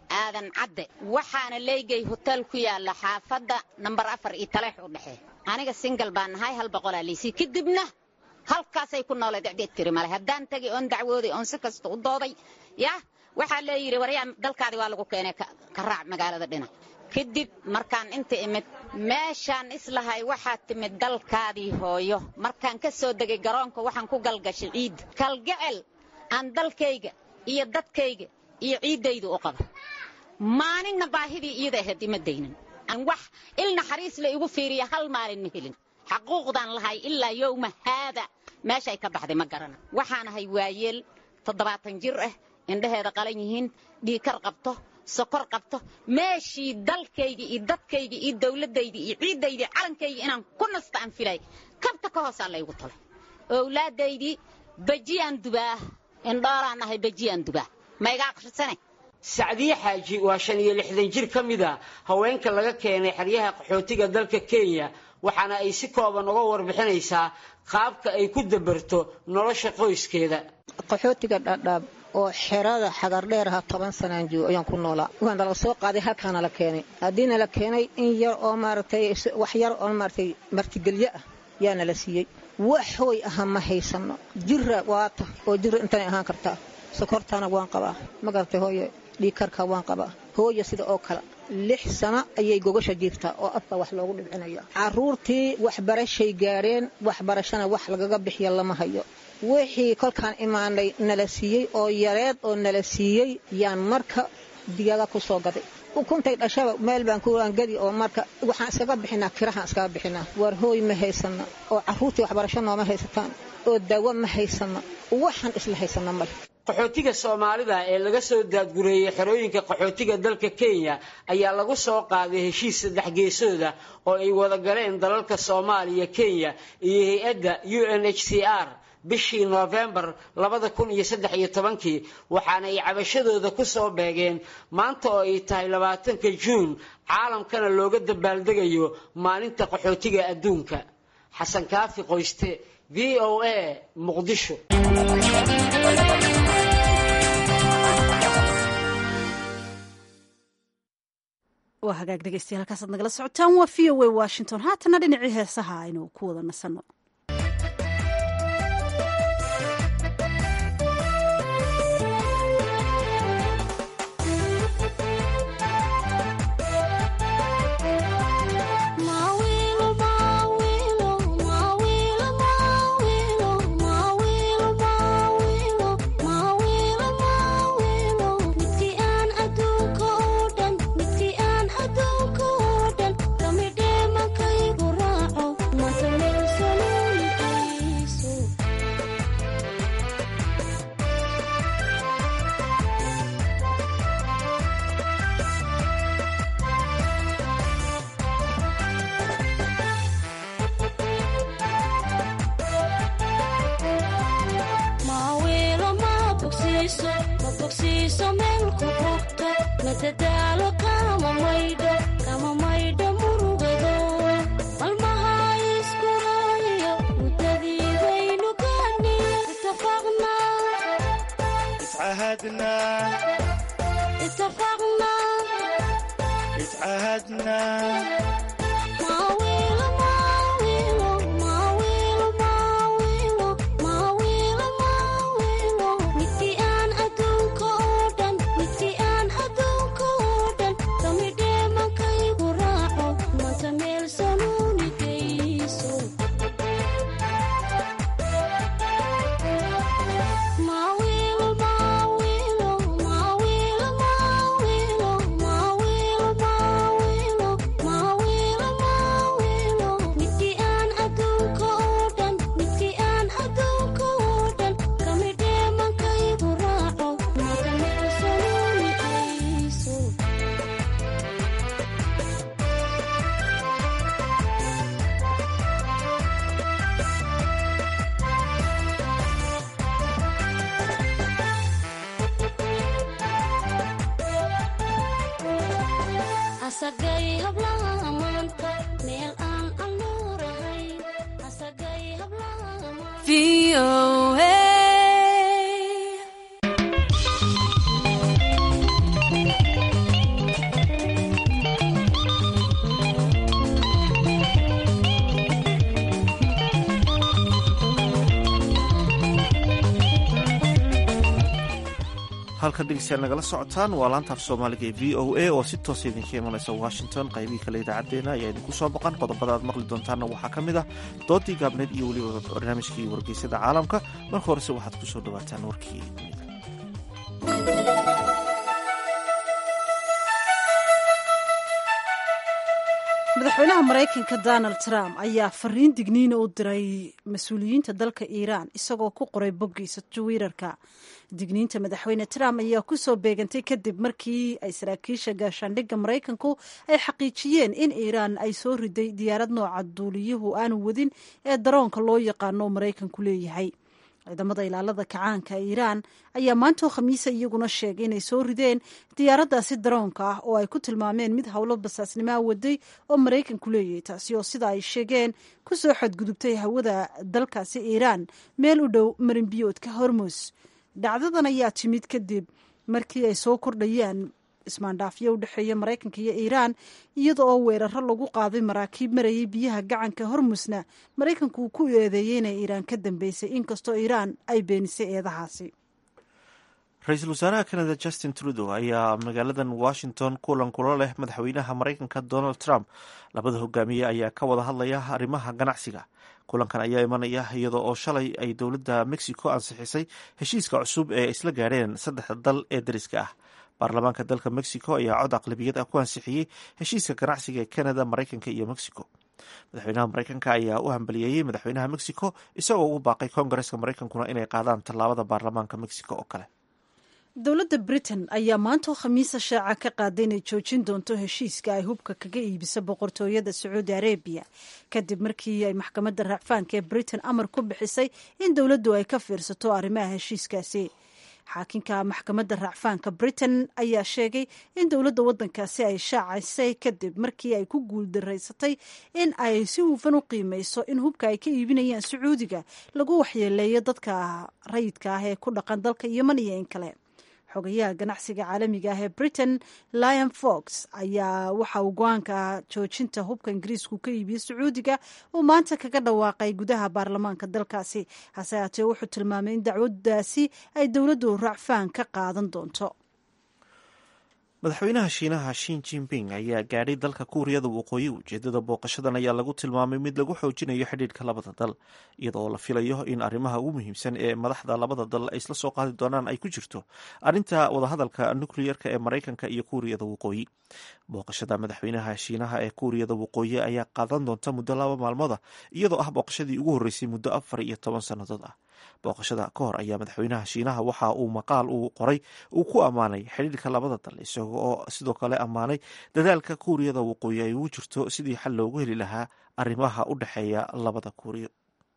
aadan cadde waxaana leygay hotel ku yaalla xaafadda nambar afar iyo taleex u dhexee aniga singal baan nahay hal boqolaa liisii kadibna halkaasay ku nooleed ciddeed tiri male haddaan tegay oon dacwooday oon si kasta u dooday yah waxaa lee yidhi waryaa dalkaadii waa lagu keenay ka raac magaalada dhinac kadib markaan inta imid meeshaan islahay waxaad timid dalkaadii hooyo markaan ka soo degay garoonka waxaan ku galgashay ciidda kalgacel aan dalkayga iyo dadkayga iyo ciiddaydu u qaba maalinna baahidii iyada ahayd ima daynin wax il naxariis la igu fiiriya hal maalin ma helin xaquuqdaan lahay ilaa yowma haada meeshay ka baxday ma garana waxaan ahay waayeel toddobaatan jir ah indhaheeda qalan yihiin dhiikar qabto sokor qabto meeshii dalkayga iyo dadkayga iyo dawladayda iyo ciiddayda calankayga inaan ku nasta aan filay kabta ka hoosaa laygu talay owlaadaydii bajiyaan dubaa indhooraan ahay bajiyaan dubaa ma iga akhrisane sacdiye xaaji waa shan iyo lixdan jir ka mid a haweenka laga keenay xeryaha qaxootiga dalka kenya waxaana ay si kooban uga warbixinaysaa qaabka ay ku dabarto nolosha qoyskeeda qaxootiga dhadhaab oo xerada xagardheeraha toban sanaan joogo ayaan ku noolaa waan nala soo qaaday halkaana la keenay haddiina la keenay in yar oo maaragtay wax yar oo maaragtay martigelyo ah yaa nala siiyey wax hooy aha ma haysano jira waata oo jira intanay ahaan kartaa sokortaana waan qabaa ma garatay hooye dhiikarka waan qabaa hooya sida oo kale lix sano ayay gogasha jiirtaa oo afka wax loogu dhibcinaya caruurtii waxbarashay gaadheen waxbarashana wax lagaga bixiya lama hayo wixii kolkaan imaanay nala siiyey oo yareed oo nala siiyey yaan marka digaaga ku soo gaday ukuntay dhashaba meel baan kuangadi oo marka waxaan iskaga bixinaa kirahaan iskaga bixinaa waar hooy ma haysana oo caruurtii waxbarasho nooma haysataan oo daawo ma haysana waxaan isla haysana male qaxootiga soomaalida ee laga soo daadgureeyey xerooyinka qaxootiga dalka kenya ayaa lagu soo qaaday heshiis saddex geesooda oo ay wada galeen dalalka soomaaliya kenya iyo hay-adda u n h c r bishii noofembar labada kun iyo saddex iyo tobankii waxaana ay cabashadooda ku soo beegeen maanta oo ay tahay labaatanka juun caalamkana looga dabaaldegayo maalinta qaxootiga adduunka xasan kaafi qoyste v o a muqdisho waa hagaag dhegeystayaal halkaasaad nagala socotaan waa v o a washington haatana dhinacii heesaha aynu ku wada nasanno halkan dhegeystayaal nagala socotaan waa laantaaf soomaaliga ee v o a oo si toosa idinka imanaysa washington qaybihii kale idaacaddeenna ayaa idinku soo boqan qodobada aad maqli doontaanna waxaa ka mid ah doodii gaabneed iyo weliba barnaamijkii wargeysyada caalamka marka horese waxaad ku soo dhawaataan warkii madaxweynaha maraykanka donald trump ayaa fariin digniina u diray mas-uuliyiinta dalka iiraan isagoo ku qoray boggiisa twitter-ka digniinta madaxweyne trump ayaa kusoo beegantay kadib markii ay saraakiisha gaashaandhigga maraykanku ay xaqiijiyeen in iiraan ay soo riday diyaarad nooca duuliyuhu aanu wadin ee daroonka loo yaqaano maraykanku leeyahay ciidamada ilaalada kacaanka iiraan ayaa maantoo khamiisa iyaguna sheegay inay soo rideen diyaaraddaasi daroonka ah oo ay ku tilmaameen mid howlo basaasnimaa waday oo maraykanku leeyahay taasi oo sida ay sheegeen ku soo xadgudubtay hawada dalkaasi iiraan meel u dhow marinbiyoodka hormus dhacdadan ayaa timid kadib markii ay soo kordhayaan ismaandhaafyo u dhexeeya maraykanka iyo iiraan iyada oo weeraro lagu qaaday maraakiib marayay biyaha gacanka hormusna maraykanku uu ku eedeeyey inay iiraan ka dambeysay inkastoo iiraan ay beenisay eedahaasi ra-iisul wasaaraha canada justin trudeau ayaa magaaladan washington kulan kula leh madaxweynaha maraykanka donald trump labada hogaamiye ayaa ka wada hadlaya arrimaha ganacsiga kulankan ayaa imanaya iyada oo shalay ay dowladda mexico ansixisay heshiiska cusub ee isla gaadheen saddexda dal ee dariska ah baarlamaanka dalka mexico ayaa cod aqlabiyad ah ku ansixiyey heshiiska ganacsiga ee canada maraykanka iyo mexico madaxweynaha maraykanka ayaa u hambaliyeeyey madaxweynaha mexico isagoo ugu baaqay koongareska maraykankuna inay qaadaan tallaabada baarlamaanka mexico oo kale dowladda britain ayaa maantoo khamiisa shaaca ka qaaday inay joojin doonto heshiiska ay hubka kaga iibisa boqortooyada sacuudi arabiya kadib markii ay maxkamadda raacfaanka ee britain amar ku bixisay in dowladdu ay ka fiirsato arrimaha heshiiskaasi xaakinka maxkamadda raacfaanka britain ayaa sheegay in dowladda waddankaasi ay shaacaysay kadib markii ay ku guuldaraysatay in ay si hufan u qiimeyso in hubka ay ka iibinayaan sacuudiga lagu waxyeeleeyo dadka rayidka ah ee ku dhaqan dalka yeman iyo in kale xogayaha ganacsiga caalamiga ah ee britain lion fox ayaa waxa uu go-aanka joojinta hubka ingiriisku ka iibiyo sacuudiga uu maanta kaga dhawaaqay gudaha baarlamaanka dalkaasi hase haatee wuxuu tilmaamay in dacwaddaasi ay dowladdu racfaan ka qaadan doonto madaxweynaha shiinaha shin jinping ayaa gaadhay dalka kuuriyada waqooyi ujeedada booqashadan ayaa lagu tilmaamay mid lagu xoojinayo xidhiidhka labada dal iyada oo la filayo in arrimaha ugu muhiimsan ee madaxda labada dal ay isla soo qaadi doonaan ay ku jirto arrinta wadahadalka nukliyerka ee maraykanka iyo kuuriyada waqooyi booqashada madaxweynaha shiinaha ee kuuriyada waqooyi ayaa qaadan doonta muddo laba maalmooda iyadoo ah booqashadii ugu horreysay muddo afar iyo toban sannadood ah booqashada ka hor ayaa madaxweynaha shiinaha waxa uu maqaal uu qoray uu ku ammaanay xidhiirka labada dal isaga oo sidoo kale ammaanay dadaalka kuuriyada waqooyi ay ugu jirto sidii xal loogu heli lahaa arrimaha u dhexeeya labada kuuriyo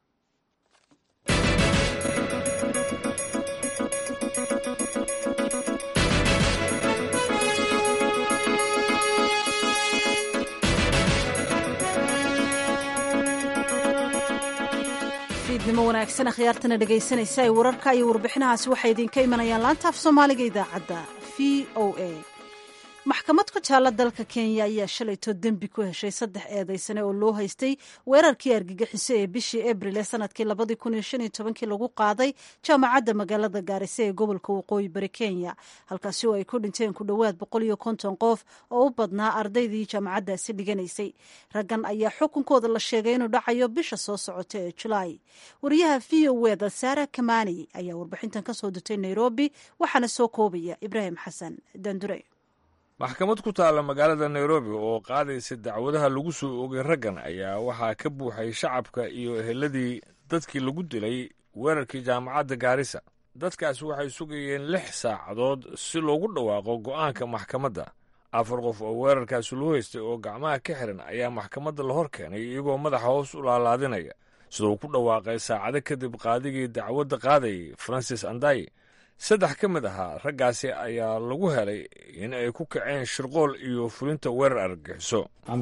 fiidnimo wanaagsan akhyaartana dhegaysanaysa ay wararka iyo warbixinahaasi waxay idinka imanayaan laanta af soomaaliga idaacadda v o a maxkamad ku taalla dalka kenya ayaa shalayto dembi ku heshay saddex eedaysane oo loo haystay weerarkii argagixiso ee bishii abril ee sanadkii labadii kun iyo shan iyo tobankii lagu qaaday jaamacadda magaalada gaarisa ee gobolka waqooyi bari kenya halkaasi oo ay ku dhinteen ku dhowaad boqol iyo konton qof oo u badnaa ardaydii jaamacaddaasi dhiganaysay raggan ayaa xukunkooda la sheegay inuu dhacayo bisha soo socota ee julaay wariyaha v o eda saara kamani ayaa warbixintan ka soo dirtay nairobi waxaana soo koobaya ibraahim xasan dandure maxkamad ku taalla magaalada nairobi oo qaadaysa dacwadaha lagu soo ogay raggan ayaa waxaa ka buuxay shacabka iyo eheladii dadkii lagu dilay weerarkii jaamacadda gaarisa dadkaasi waxay sugayeen lix saacadood si loogu dhawaaqo go'aanka maxkamadda afar qof oo weerarkaasi loo haystay oo gacmaha ka xiran ayaa maxkamadda la hor keenay iyagoo madaxa hoos u laalaadinaya sida uu ku dhawaaqay saacado kadib qaadigii dacwadda qaadayay francis andaye saddex ka mid ahaa raggaasi ayaa lagu helay in ay ku kaceen shirqool iyo fulinta weerar argagixiso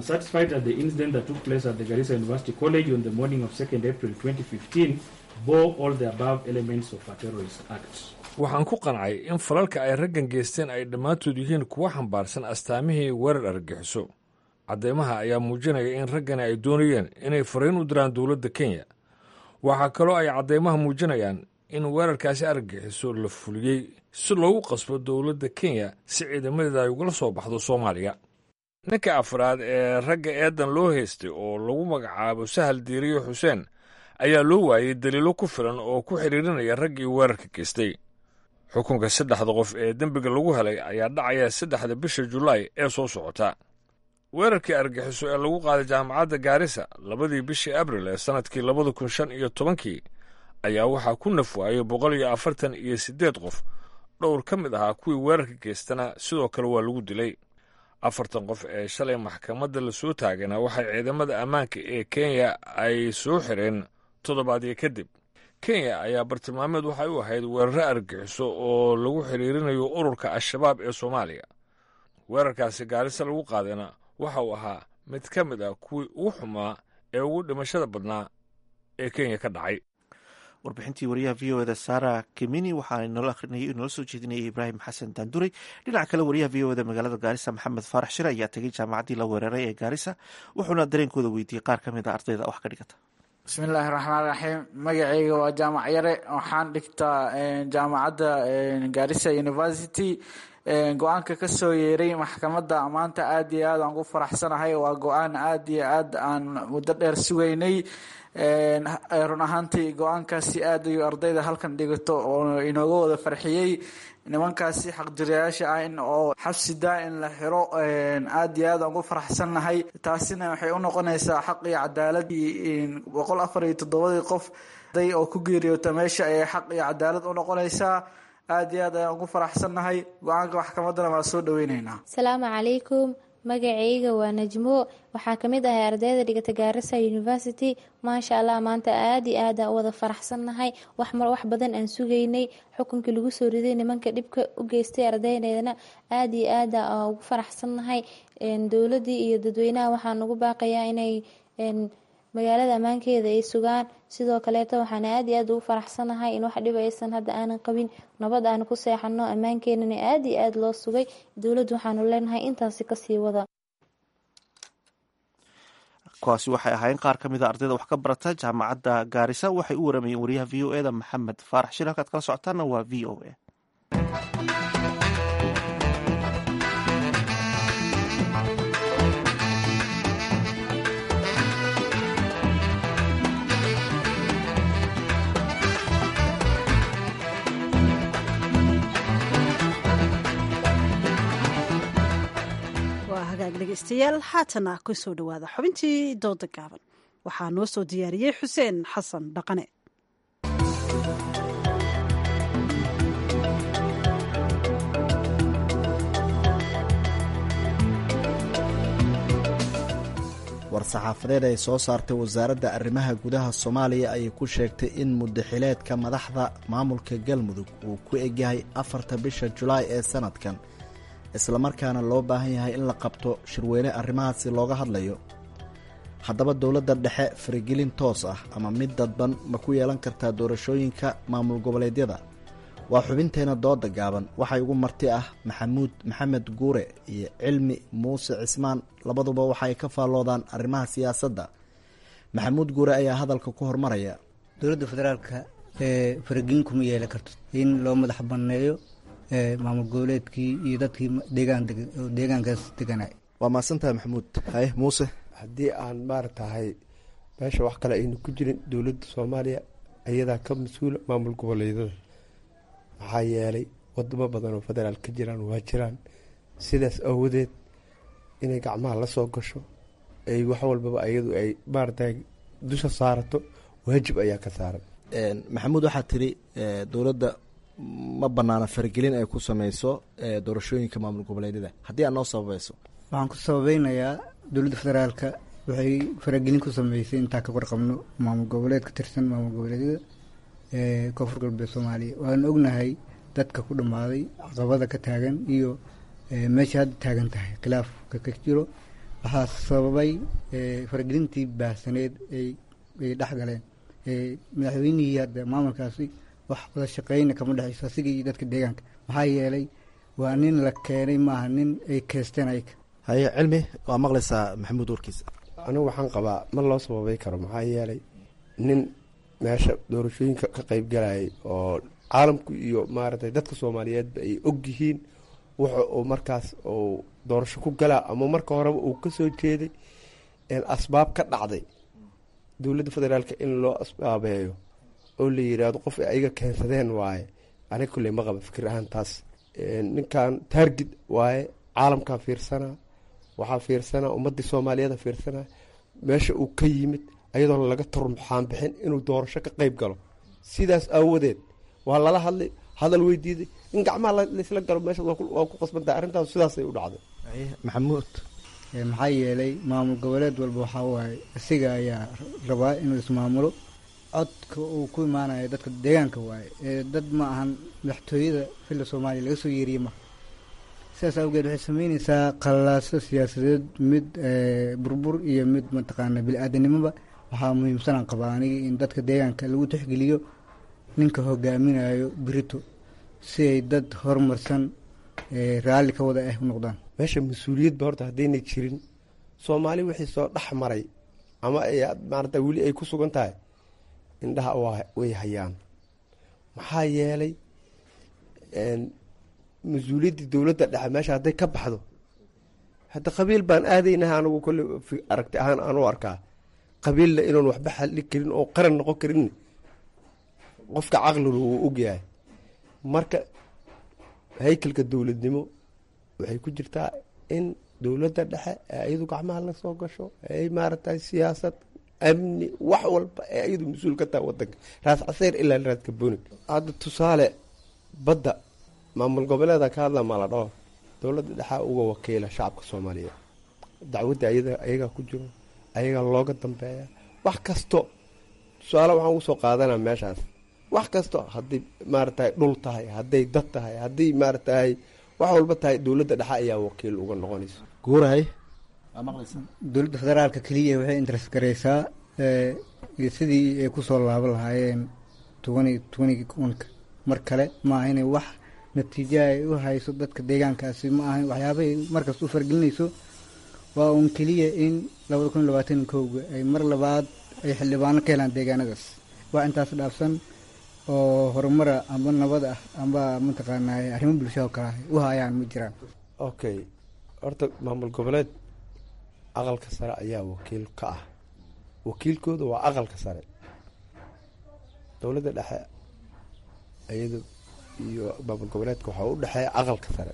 waxaan ku qancay in falalka ay raggan geysteen ay dhammaantood yihiin kuwa xambaarsan astaamihii weerar argagixiso caddeymaha ayaa muujinaya in raggani ay doonayeen inay fariin u diraan dowladda kenya waxaa kaloo ay caddeymaha muujinayaan in weerarkaasi argagixiso la fuliyey si loogu qasbo dowladda kenya si ciidamadeeda ay ugala soo baxdo soomaaliya ninka afraad ee ragga eedan loo haystay oo lagu magacaabo sahal diiriyo xuseen ayaa loo waayey daliilo ku filan oo ku xidhiirinaya raggii weerarka geystay xukunka saddexda qof ee dembiga lagu helay ayaa dhacaya saddexda bisha julaay ee soo socota weerarkii argaxiso ee lagu qaaday jaamacadda gaarisa labadii bishii abril ee sannadkii labada kun shan iyo tobankii ayaa waxaa ku naf waayey boqol iyo afartan iyo siddeed qof dhowr ka mid ahaa kuwii weerarka geystana sidoo kale waa lagu dilay afartan qof ee shalay maxkamadda la soo taagana waxay ciidamada ammaanka ee kenya ay soo xireen toddobaadyo kadib kenya ayaa bartilmaameed waxay u ahayd weeraro argaxiso oo lagu xidhiirinayo ururka al-shabaab ee soomaaliya weerarkaasi gaarisa lagu qaadayna waxa uu ahaa mid ka mid ah kuwii ugu xumaa ee ugu dhimashada badnaa ee kenya ka dhacay warbixintii wariyaha v o eda sara kimini waxaa inoola akhrinayay inoola soo jeedinayay ibraahim xasan daanduray dhinaca kale wariyaha v o eda magaalada gaarisa maxamed faarax shire ayaa tegay jaamacaddii la weeraray ee gaarisa wuxuuna dareenkooda weydiiyey qaar ka mid a ardayda wax ka dhigata bismillaahi raxmaan raxiim magacayga waa jaamac yare waxaan dhigtaa jaamacadda gaarisa university go-aanka ka soo yeeray maxkamadda maanta aad iyo aad aan ku faraxsanahay waa go-aan aad iyo aad aan muddo dheer sugaynay run ahaantii go-aankaasi aad ayuu ardayda halkan dhigato oo inooga wada farxiyey nimankaasi xaqjirayaasha ah in oo xabsi daa in la xiro aad iyo aad aan ku faraxsannahay taasina waxay u noqonaysaa xaq iyo cadaalad boqol afar iyo toddobadii qof day oo ku geeriyoota meesha ayay xaq iyo cadaalad u noqonaysaa aad iyo aad ayaan ugu faraxsannahay go-aanka maxkamaddana waa soo dhaweyneynaa asalaamu calaykum magacayga waa najmo waxaa kamid ahay ardayda dhigata gaarisa university maasha allah maanta aad iyo aad aan u wada faraxsannahay wax wax badan aan sugaynay xukunkii lagu soo riday nimanka dhibka u geystay ardaydeedana aad iyo aad aan ugu faraxsannahay dowladii iyo dadweynaha waxaan ugu baaqayaa inay magaalada ammaankeeda ay sugaan sidoo kaleeto waxaan aad iyo aad ugu faraxsanahay in wax dhib aysan hadda aanan qabin nabad aan ku seexano ammaankeenana aad iyo aad loo sugay dowladdu waxaanu leenahay intaasi kasii wada kuwaasi waxay ahaayeen qaar ka mid a ardayda wax ka barata jaamacadda gaarisa waxay u waramayeen wariyaha v o eda maxamed faarax shir halkaad kala socotaana waa v o a dhegeystayaal haatana ku soo dhowaada xubintii dooda gaaban waxaa noo soo diyaariyey xuseen xasan dhaqane war-saxaafadeed ay soo saartay wasaaradda arrimaha gudaha soomaaliya ayay ku sheegtay in muddaxileedka madaxda maamulka galmudug uu ku egyahay afarta bisha julaay ee sanadkan islamarkaana loo baahan yahay in la qabto shirweyne arrimahaasi looga hadlayo haddaba dowladda dhexe faragelin toos ah ama mid dadban ma ku yeelan kartaa doorashooyinka maamul goboleedyada waa xubinteena dooda gaaban waxay ugu marti ah maxamuud maxamed guure iyo cilmi muuse cismaan labaduba waxaay ka faalloodaan arrimaha siyaasadda maxamuud guure ayaa hadalka ku hormaraya dowladda federaalka ee faragelin kuma yeelan karto in loo madax banneeyo maamul goboleedkii iyo dadkii deegaankaas deganay waa mahadsantahay maxamuud haye muuse haddii aan maaratahay meesha wax kale aynu ku jirin dowladda soomaaliya ayadaa ka mas-uula maamul goboleedyada maxaa yeelay wadamo badan oo federaal ka jiraan waa jiraan sidaas awadeed inay gacmaha la soo gasho ay wax walbaba ayadu ay maaratahay dusha saarato waajib ayaa ka saaran maxamuud waxaa tiri dowladda ma banaana faragelin ay ku sameyso doorashooyinka maamul goboleedyada haddii aad noo sababayso waxaan ku sababeynayaa dowladda federaalka waxay faragelin ku sameysay intaa ka warqabno maamul goboleed ka tirsan maamul goboleedyada ee koonfur galbeed soomaaliya waanu ognahay dadka ku dhammaaday caqabada ka taagan iyo meesha hadda taagan tahay khilaafka ka jiro waxaa sababay faragelintii baahsaneed ay dhex galeen madaxweynihii hadda maamulkaasi wax wada shaqeyna kama dhexeyso asiga iyo dadka deegaanka maxaa yeelay waa nin la keenay maaha nin ay keesteen ayaga haye cilmi waa maqlaysaa maxamuud warkiisa anigu waxaan qabaa ma loo sababay karo maxaa yeelay nin meesha doorashooyinka ka qeyb galayay oo caalamku iyo maaragtay dadka soomaaliyeedba ay ogyihiin wuxa uu markaas uu doorasho ku galaa ama marka horeba uu kasoo jeeday asbaab ka dhacday dowladda federaalka in loo asbaabeeyo oo la yiraahdo qof ay ayaga keensadeen waaye aniga kulley ma qaba fikir ahaan taas ninkan taargid waaye caalamkaa fiirsanaa waxaa fiirsanaa ummadii soomaaliyeeda fiirsanaa meesha uu ka yimid ayadoon laga turmuxaan bixin inuu doorasho ka qeyb galo sidaas aawadeed waa lala hadlay hadal weydiiday in gacmaha laysla galo meesha waa ku qasbantahay arrintaas sidaasay u dhacday maxamuud maxaa yeelay maamul goboleed walba waxaa waaye isaga ayaa rabaa inuu ismaamulo codka uu ku imaanayo dadka deegaanka waaye ee dad ma ahan madaxtooyada filla soomaaliya laga soo yeeriye ma sidaas awgeed waxay sameyneysaa qalaaso siyaasadeed mid burbur iyo mid mataqaana bili-aadanimoba waxaa muhiimsanaan qabaa anigi in dadka deegaanka lagu tixgeliyo ninka hogaaminayo birito si ay dad horumarsan raalli ka wada ah u noqdaan meesha mas-uuliyadba horta haddaynay jirin soomaali wixii soo dhex maray ama ay maarata weli ay ku sugan tahay indhaha way hayaan maxaa yeelay mas-uuliyaddii dowladda dhexe meesha hadday ka baxdo hadda qabiil baan aadaynaha anigu kolle aragti ahaan aan u arkaa qabiilla inuun waxba xalli karin oo qaran noqon karin qofka caqlilu wuu ogyahay marka haykalka dowladnimo waxay ku jirtaa in dowladda dhexe ee iyadu gacmaha la soo gasho ay maaragtay siyaasad amni wax walba ee iyadu mas-uul ka taha wadanka raas caseyr ilaa raas kaboni hadda tusaale badda maamul goboleeda ka hadla ma la dhaho dowladda dhexaa uga wakiila shacabka soomaaliyeed dacwadda ayagaa ku jiro ayagaa looga dambeeya wax kasto tusaale waxaan ugu soo qaadanaa meeshaas wax kasto hadday maaragtay dhul tahay hadday dad tahay hadday maaragtay wax walba tahay dowladda dhexe ayaa wakiil uga noqonaysa guurahay dowladda federaalka keliya waxay interes gareysaa sidii ay kusoo laaban lahaayeen tobani tobanigi kunka mar kale ma aha inay wax natiijo ay u hayso dadka deegaankaasi ma ahan waxyaabahay markasta u fargelinayso waa uun keliya in labada kun iyo labaatan kowga ay mar labaad ay xildhibaano ka helaan deegaanadaas waa intaas dhaafsan oo horumara amba nabad ah amba mataqaanaa arrimo bulshado kale ah u hayaan ma jiraan okay horta maamul goboleed aqalka sare ayaa wakiil ka ah wakiilkooda waa aqalka sare dowladda dhexe iyada iyo maamul goboleedka waxaa u dhexeeya aqalka sare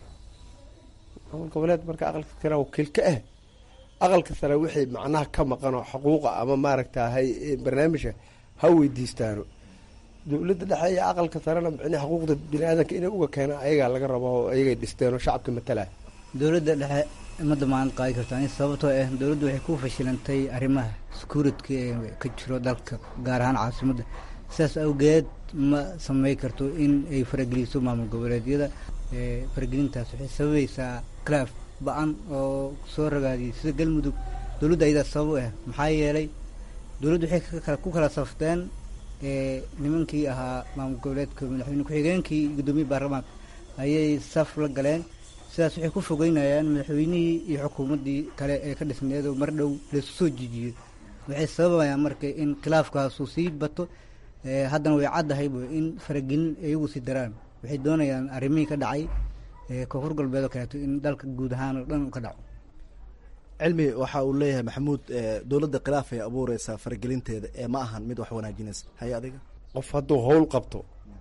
maamul goboleed marka aqalka sare wakiil ka ah aqalka sare wixii macnaha ka maqanoo xuquuqa ama maaragtahay barnaamijka ha weydiistaano dowladda dhexe iyo aqalka sarena micnii xuquuqda bini aadanka inay uga keenaan ayagaa laga rabo oo ayagay dhisteen oo shacabka matalaya dowladda dhexe ma damaanad qaadi kartaa sababtoo ah dowladdu waxay ku fashilantay arrimaha security ee ka jiro dalka gaar ahaan caasimadda sidaas awgeed ma samey karto in ay farageliso maamul goboleedyada faragelintaas waxay sababaysaa claf ba-an oo soo ragaadiyay sida galmudug dowladda ayadaa sabab u ah maxaa yeelay dowladdu waxay ku kala safteen nimankii ahaa maamul goboleedka madaxweyne ku-xigeenkii iyo guddoomiye baarlamaanka ayay saf la galeen sidaas waxay ku fogeynayaan madaxweynihii iyo xukuumaddii kale ee ka dhisneedoo mar dhow laysu soo jijiyo waxay sababayaan marka in khilaafkaasu sii bato haddana way caddahayb in faragelin iyagu sii daraan waxay doonayaan arrimihii ka dhacay koonfur galbeed oo kaleeto in dalka guud ahaan oo dhan u ka dhaco cilmi waxa uu leeyahay maxamuud dowladda khilaaf ay abuureysaa faragelinteeda ee ma ahan mid wax wanaajinaysa haye adiga qof hadduu howl qabto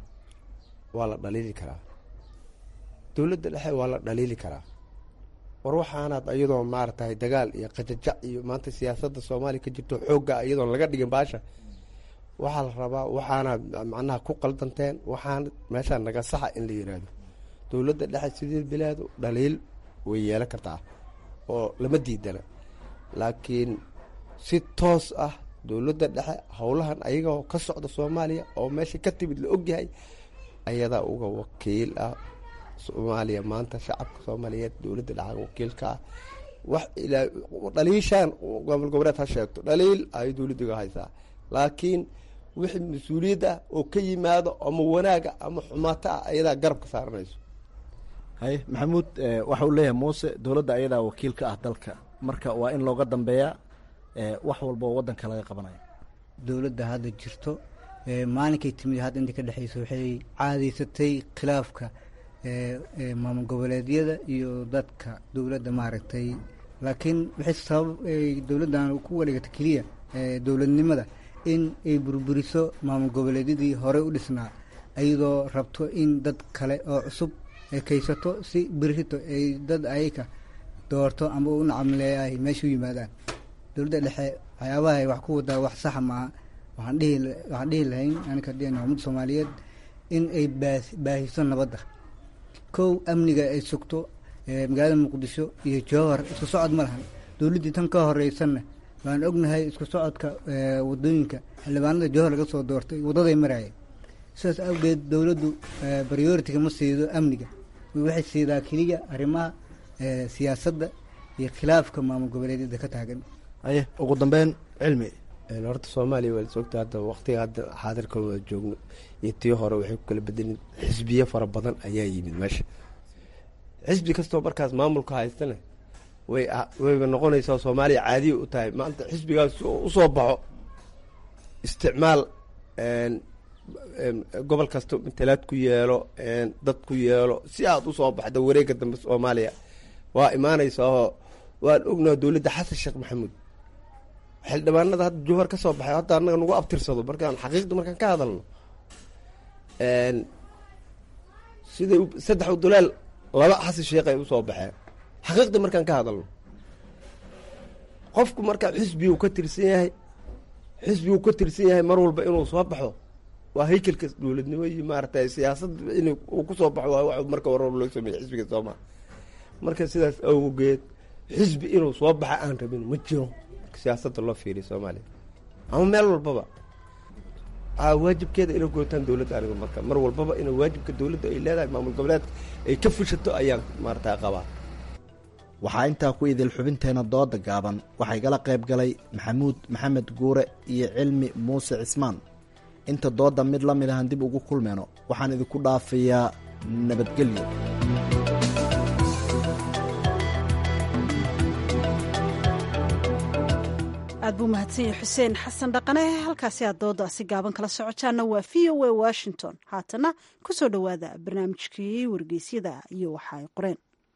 waa la dhaliili karaa dowladda dhexe waa la dhaliili karaa war waxaanaad iyadoo maaragtay dagaal iyo qajajac iyo maanta siyaasadda soomaaliya ka jirto xoogga iyadoon laga dhigin baasha waxaa la rabaa waxaanaad macnaha ku qaldanteen waxaana meeshaa naga saxa in la yiraahdo dowladda dhexe sidii bilaadu dhaliil way yeelan kartaa oo lama diidana laakiin si toos ah dowladda dhexe howlahan ayagoo ka socda soomaaliya oo meesha ka timid la ogyahay ayadaa uga wakiil ah soomaaliya maanta shacabka soomaaliyeed dowladda dhexe wakiilka ah wax ilaa dhaliishaan maamul goboleed ha sheegto dhaliil ay dowladdiga haysaa laakiin wixii mas-uuliyad ah oo ka yimaado ama wanaaga ama xumaato ah ayadaa garabka saaranayso haye maxamuud waxa uu leeyahay muuse dowladda ayadaa wakiil ka ah dalka marka waa in looga dambeeyaa wax walba oo waddanka laga qabanayo dowladda hadda jirto maalinkay timid hadda inta ka dhexeysa waxay caadaysatay khilaafka maamul goboleedyada iyo dadka dowladda maaragtay laakiin waxay sabab dowladdan ku wareegata keliya dowladnimada in ay burburiso maamul goboleedyadii horey u dhisnaa ayadoo rabto in dad kale oo cusub ay kaysato si birito ay dad ayaka doorto amba u nacamleeya ay meesha u yimaadaan dowladda dhexe waxyaabaha ay wax ku wadaa wax saxa maaha waxaan dhihi waxaan dhihi lahayn anika dhihana ummadda soomaaliyeed in ay baa baahiso nabadda kow amniga ay sugto magaalada muqdisho iyo jowhar isku socod ma lahan dowladdii tan ka horeysanna waan ognahay isku socodka wadooyinka xildhibaanada jowhar laga soo doortay waddaday maraayeen sidaas awgeed dowladdu prioritiga ma siido amniga waxay siidaa keliya arrimaha siyaasadda iyo khilaafka maamul goboleedyada ka taagan aye ugu dambeyn cilmi horta soomaaliya waa lasogta hadda waqtiga hadda xaadirka wada joogno iyo tii hore waxay ku kala bedelin xisbiyo fara badan ayaa yimid meesha xisbi kastoo markaas maamulka haystana way wayba noqonaysaa soomaaliya caadiya u tahay maanta xisbigaas usoo baxo isticmaal gobol kasta matalaad ku yeelo dad ku yeelo si aad usoo baxda wareega dambe soomaaliya waa imaanaysaao waan ognaha dowladda xasan sheekh maxamuud xildhibaanada hadda jowhar ka soo baxay hadda annaga nagu abtirsado markaan xaqiiqda markaan ka hadalno siday saddex uduleel laba xasan sheekh ay usoo baxeen xaqiiqda markaan ka hadalno qofku markaa xisbigu ka tirsan yahay xisbigu ka tirsan yahay mar walba inuu soo baxo waa haykelka dowladnimo iyo maaragtay siyaasad in uu kusoo baxo waa wax marka hore loo sameeyey xisbiga sooma marka sidaas awgeed xisbi inuu soo baxa aan rabin ma jiro siyaasadda loo fiiriya soomaaliya ama meel walbaba waajibkeeda inay gootaan dowladda aniga marka mar walbaba ina waajibka dowladda ay leedahay maamul goboleedka ay ka fushato ayaan maarata qabaa waxaa intaa ku idil xubinteena dooda gaaban waxaa igala qayb galay maxamuud maxamed guure iyo cilmi muuse cismaan inta doodda mid la mid ahan dib ugu kulmeyno waxaan idinku dhaafayaa nabadgelyo aad buu mahadsan yahay xuseen xasan dhaqane halkaasi aad doodaasi gaaban kala socotaana waa v o a washington haatana ku soo dhowaada barnaamijkii wargeysyada iyo waxa ay qoreen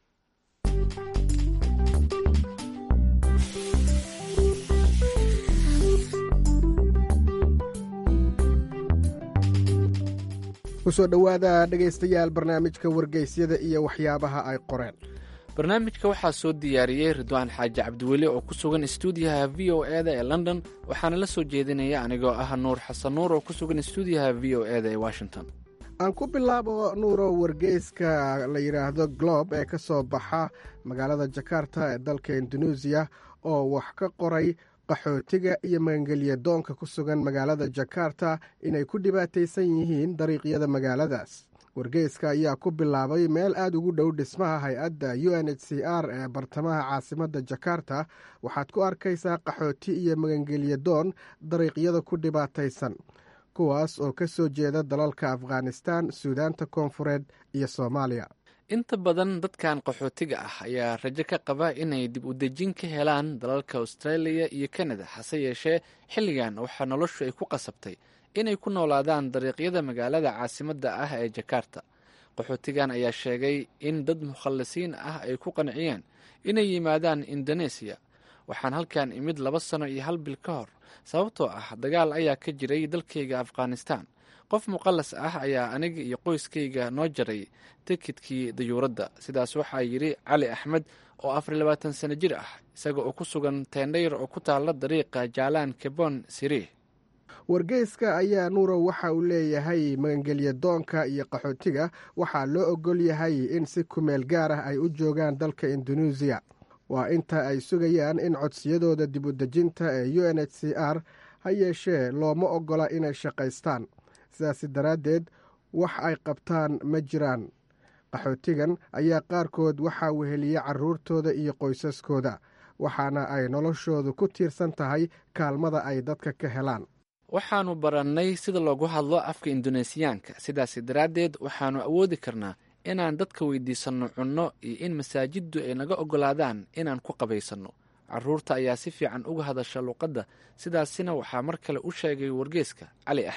kusoo dhowaada dhegaystayaal barnaamijka wargeysyada iyo waxyaabaha ay qoreen barnaamijka waxaa soo diyaariyey ridwaan xaaji cabdiweli oo ku sugan stuudiyaha v o e da ee london waxaana la soo jeedinaya anigoo ah nuur xasan nuur oo ku sugan stuudiyaha v o e da ee washington aan ku bilaabo nuuro wargeyska la yidhaahdo glob ee ka soo baxa magaalada jakarta ee dalka induneisiya oo wax ka qoray qaxootiga iyo magangelya doonka ku sugan magaalada jakarta inay ku dhibaataysan yihiin dariiqyada magaaladaas wargeyska ayaa ku bilaabay meel aada ugu dhow dhismaha hay-adda u n h c r ee bartamaha caasimadda jakarta waxaad ku arkaysaa qaxooti iyo magangelya doon dariiqyada ku dhibaataysan kuwaas oo ka soo jeeda dalalka afghanistan suudaanta koonfureed iyo soomaaliya inta badan dadkan qaxootiga ah ayaa rajo ka qaba inay dib u dejin ka helaan dalalka australia iyo kanada hase yeeshee xilligan waxaa noloshu ay ku qasabtay inay ku noolaadaan dariiqyada magaalada caasimadda ah ee jakarta qaxootigan ayaa sheegay in dad mukhallisiin ah ay ku qanciyeen inay yimaadaan indoneesiya waxaan halkan imid laba sano iyo hal bil ka hor sababtoo ah dagaal ayaa ka jiray dalkayga afghanistan qof muqallas ah ayaa aniga iyo qoyskayga noo jaray tikidkii dayuuradda sidaas waxaa yidhi cali axmed oo afar labaatan sano jir ah isaga oo ku sugan teendhayr oo ku taalla dariiqa jaalaan kebon siriih wargeyska ayaa nuurow waxa uu leeyahay magangelya doonka iyo qaxootiga waxaa loo ogol yahay in si kumeel gaar ah ay u joogaan dalka induneisiya waa inta ay sugayaan in codsiyadooda dib u dejinta ee u n h c r ha yeeshee looma ogola inay shaqaystaan sidaasi daraaddeed wax ay qabtaan ma jiraan qaxootigan ayaa qaarkood waxaa weheliya carruurtooda iyo qoysaskooda waxaana ay noloshoodu ku tiirsan tahay kaalmada ay dadka ka helaan waxaannu barannay sida loogu hadlo afka induneesiyaanka sidaasi daraaddeed waxaannu awoodi karnaa inaan dadka weydiisanno cunno iyo in masaajiddu ay naga oggolaadaan inaan ku qabaysanno carruurta ayaa si fiican uga hadasha luqadda sidaasina waxaa mar kale u sheegay wargeeska cali axmed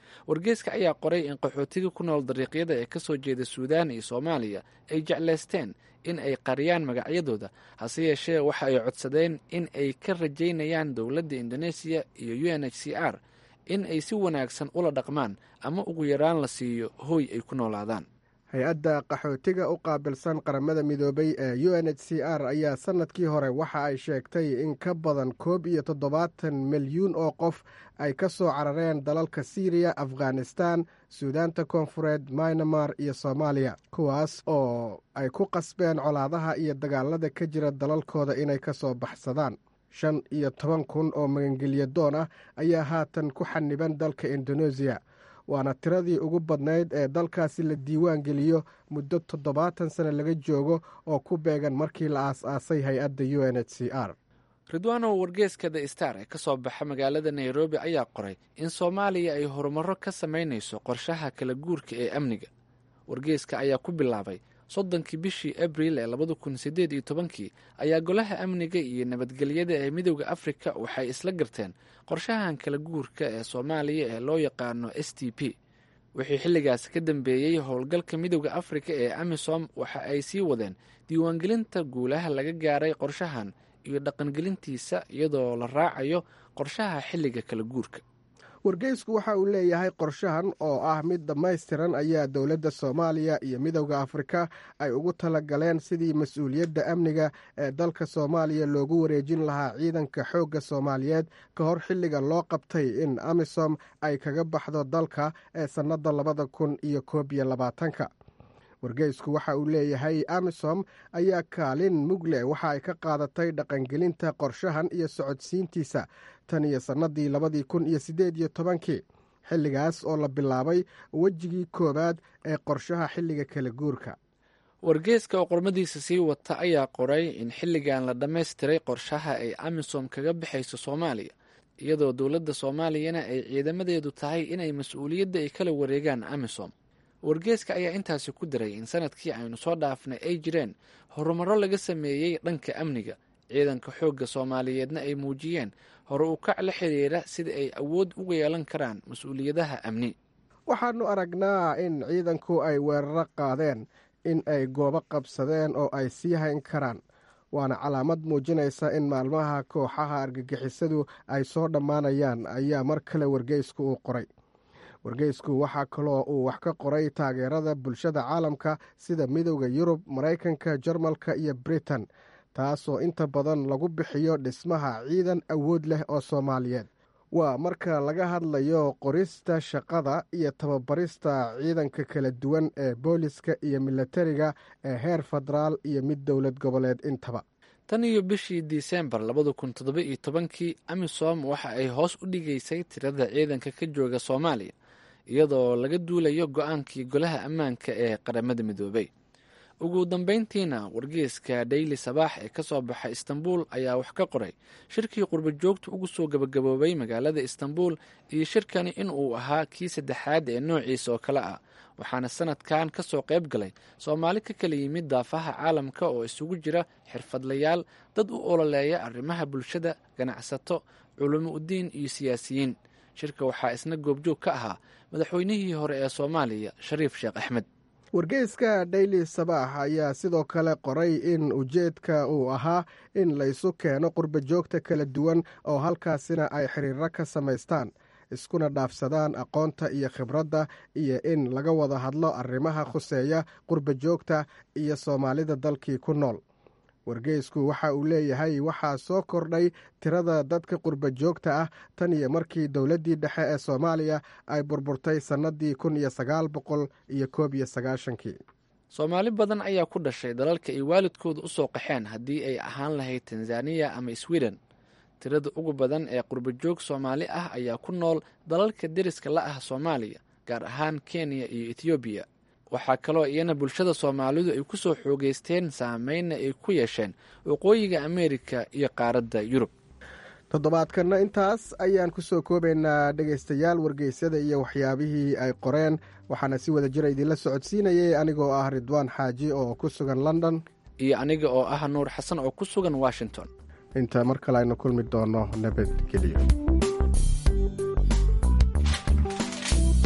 wargeeska ayaa qoray in qaxootiga ku nool dariiqyada ee kasoo jeeda suudaan iyo soomaaliya ay jeclaysteen in ay qariyaan magacyadooda hase yeeshee waxa ay codsadeen in ay ka rajaynayaan dowladda indoneesiya iyo u n h c r in ay si wanaagsan ula dhaqmaan ama ugu yaraan la siiyo hooy ay ku noolaadaan hay-adda qaxootiga u qaabilsan qaramada midoobay ee u n h c r ayaa sannadkii hore waxa ay sheegtay in ka badan koob iyo toddobaatan milyuun oo qof ay ka soo carareen dalalka siiriya afghanistan suudaanta koonfureed mynamar iyo soomaaliya kuwaas oo ay ku qasbeen colaadaha iyo dagaalada ka jira dalalkooda inay ka soo baxsadaan shan iyo toban kun oo magangelya doon ah ayaa haatan ku xaniban dalka indoneesiya waana tiradii ugu badnayd ee dalkaasi la diiwaan geliyo muddo toddobaatan sano laga joogo oo ku beegan markii la aas-aasay hay-adda u n h c r ridwaanow wargeeska the star ee ka soo baxa magaalada nairobi ayaa qoray in soomaaliya ay horumaro ka samaynayso qorshaha kala guurka ee amniga wargeeska ayaa ku bilaabay soddonkii bishii abril ee labada kun siddeed iyo tobankii ayaa golaha amniga iyo nabadgelyada ee midowda afrika waxay isla garteen qorshahan kala guurka ee soomaaliya ee loo yaqaano s t p wixii xilligaas ka dambeeyey howlgalka midowda afrika ee amisom waxa ay sii wadeen diiwaangelinta guulaha laga gaaray qorshahan iyo dhaqangelintiisa iyadoo la raacayo qorshaha xilliga kala guurka wargeysku waxa uu leeyahay qorshahan oo ah mid dhammaystiran ayaa dowladda soomaaliya iyo midowda afrika ay ugu talagaleen sidii mas-uuliyadda amniga ee dalka soomaaliya loogu wareejin lahaa ciidanka xoogga soomaaliyeed ka hor xilliga loo qabtay in amisom ay kaga baxdo dalka ee sannadda labada kun iyo koob iyo labaatanka wargeysku waxa uu leeyahay amisom ayaa kaalin mugle waxa ay ka qaadatay dhaqangelinta qorshahan iyo socodsiintiisa tan iyo sannadii labadii kun iyo siddeed iyo tobankii xilligaas oo la bilaabay wejigii koowaad ee qorshaha xilliga kala guurka wargeeska oo qormadiisa sii wata ayaa qoray in xilligan la dhammaystiray qorshaha ay amisom kaga baxayso soomaaliya iyadoo dowladda soomaaliyana ay ciidamadeedu tahay inay mas-uuliyadda ay kala wareegaan amisom wargeeska ayaa intaasi ku daray in sanadkii aynu soo dhaafnay ay jireen horumaro laga sameeyey dhanka amniga ciidanka xoogga soomaaliyeedna ay muujiyeen hore u kac la xiriira sida ay awood uga yeelan karaan mas-uuliyadaha amni waxaannu aragnaa in ciidanku ay weeraro qaadeen in ay goobo qabsadeen oo ay sii hayn karaan waana calaamad muujinaysa in maalmaha kooxaha argagixisadu ay soo dhammaanayaan ayaa mar kale wargeysku uu qoray wargeysku waxaa kaloo uu wax ka qoray taageerada bulshada caalamka sida midowda yurub maraykanka jarmalka iyo britain taasoo inta badan lagu bixiyo dhismaha ciidan awood leh oo soomaaliyeed waa marka laga hadlayo qorista shaqada iyo tababarista ciidanka kala duwan ee booliska iyo milatariga ee heer federaal iyo mid dowlad goboleed intaba tan iyo bishii disembar labada kun toddoba iyo tobankii amisom waxa ay hoos u dhigaysay tirada ciidanka ka jooga soomaaliya iyadoo laga duulayo go-aankii golaha ammaanka ee qaramada midoobay ugu dambeyntiina wargeeska daily sabaax ee ka soo baxa istanbul ayaa wax ka qoray shirkii qurba joogta ugu soo gabagaboobay magaalada istanbul iyo shirkani in uu ahaa kii saddexaad ee noociisa oo kale ah waxaana sanadkan ka soo qayb galay soomaali ka kala yimid daafaha caalamka oo isugu jira xirfadlayaal dad u ololeeya arrimaha bulshada ganacsato culimo udiin iyo siyaasiyiin shirka waxaa isna goobjoog ka ahaa madaxweynihii hore ee soomaaliya shariif sheekh axmed wargeyska daily sabaax ayaa sidoo kale qoray in ujeedka uu ahaa in laysu keeno qurba joogta kala duwan oo halkaasina ay xiriiro ka samaystaan iskuna dhaafsadaan aqoonta iyo khibradda iyo in laga wada hadlo arrimaha khuseeya qurba joogta iyo soomaalida dalkii ku nool wargeysku waxa uu leeyahay waxaa soo kordhay tirada dadka qurba joogta ah tan iyo markii dowladdii dhexe ee soomaaliya ay burburtay sannadii kun iyo sagaal boqol iyo koob iyo sagaashankii soomaali badan ayaa ku dhashay dalalka ay waalidkooda u soo qaxeen haddii ay ahaan lahayd tanzaniya ama sweden tirada ugu badan ee qurbajoog soomaali ah ayaa ku nool dalalka deriska la ah soomaaliya gaar ahaan kenya iyo ethoobiya waxaa kaloo iyana bulshada soomaalidu ay ku soo xoogeysteen saameynna ay ku yeesheen waqooyiga ameerika iyo qaaradda yurub toddobaadkanna intaas ayaan ku soo koobaynaa dhegaystayaal wargeysyada iyo waxyaabihii ay qoreen waxaana si wada jira idinla socodsiinayay anigoo ah ridwaan xaaji oo ku sugan london iyo aniga oo ah nuur xasan oo ku sugan washington inta mar kale aynu kulmi doono nabadgelyo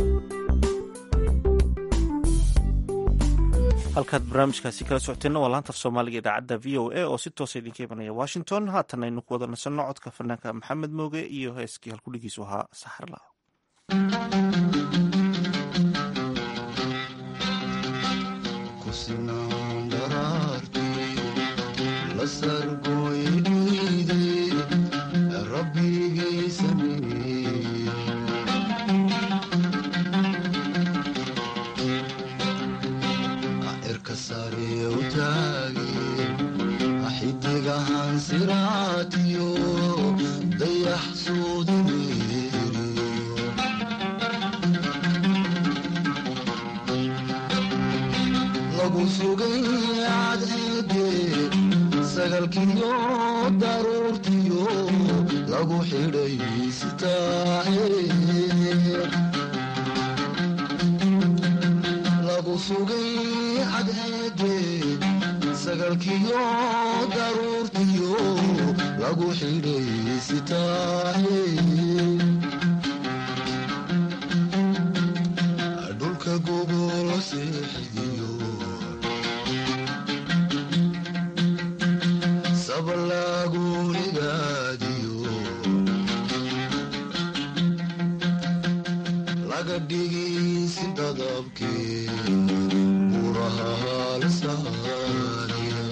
halkaad barnaamijkaasi kala socoteenna waa laanta af soomaaliga idaacadda v o a oo si toosa idinka imanaya washington haatan aynu ku wada nasanno codka fanaanka maxamed mooge iyo heeskii halkudhigiisu ahaa saxarla xidigahan siraatiyo dayax suudineeriyo lagu sugay cadceede sagalkiyo daruurtiyo lagu xidhay sitaahe lagu sugay cadceede sagalkiyo daruurtiyo lagu xidhay sitaahe dhulka gogolo seexidiyo sabalaagunigaadiyo laga dhigisi dadabkee buraha halsaaniya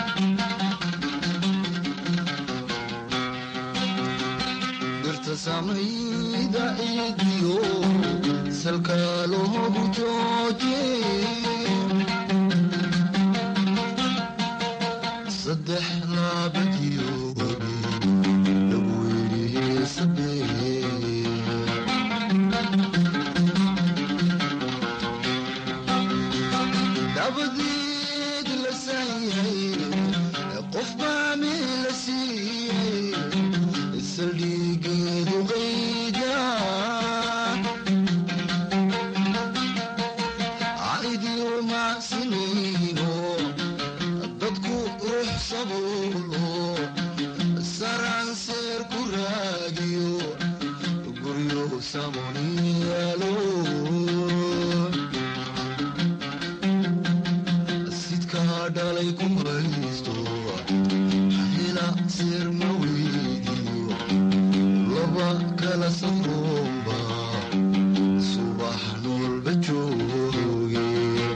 dhirta samayda ciidiyo salka loogu jooje saddex laabadiyo webi lagu yidhi sabee dabadeed la saanyay qof baa meel la siiyey saldhigeedu qayda caidiyo macsinayno dadku ruux sabuulo saranseer ku raadiyo guryo samoniyaalo sidkaa dhalay ku haysto hela seer ma weydiyo laba kala safroomba subax noolba jooge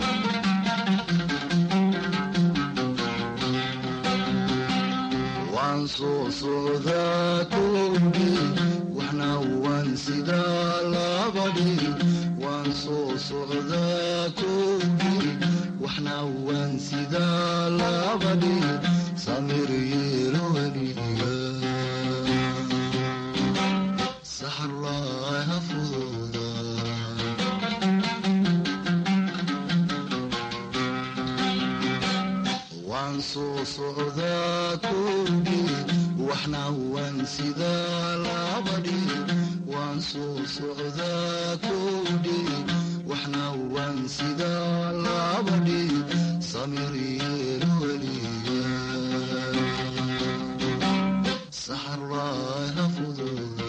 waan soo socdaa koobi waxna waan sidaa labadhi waan soo socdaa koobi waxna waan sidaa labadhi samir yeelo weliga saxarlaaha fududa waan soo socdaa koobi waxna waan sidaa labadhi waan soo socdaa koobi waxna waan sidaa labadhi samir yeelo weliga saxarlaaha fududa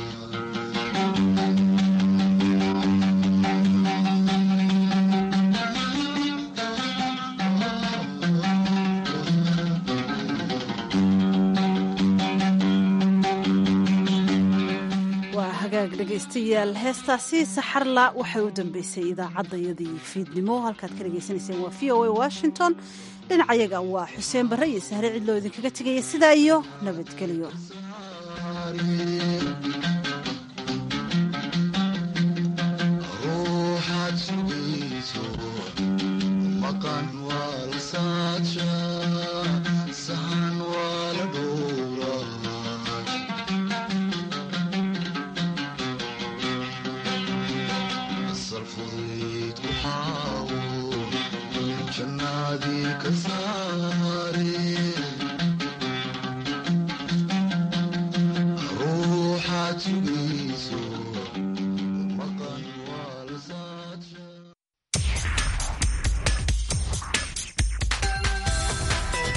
waa hagaag dhegaystayaal heestaasi saxarla waxay u dambeysay idaacaddayadii fiidnimo halkaad ka dhegaysanayseen waa v o a washington dhinacayaga waa xuseen barre iyo sahre cidloo idinkaga tegaya sidaa iyo nabadgelyo ruuxaad sugayso maqan waa la saadshaa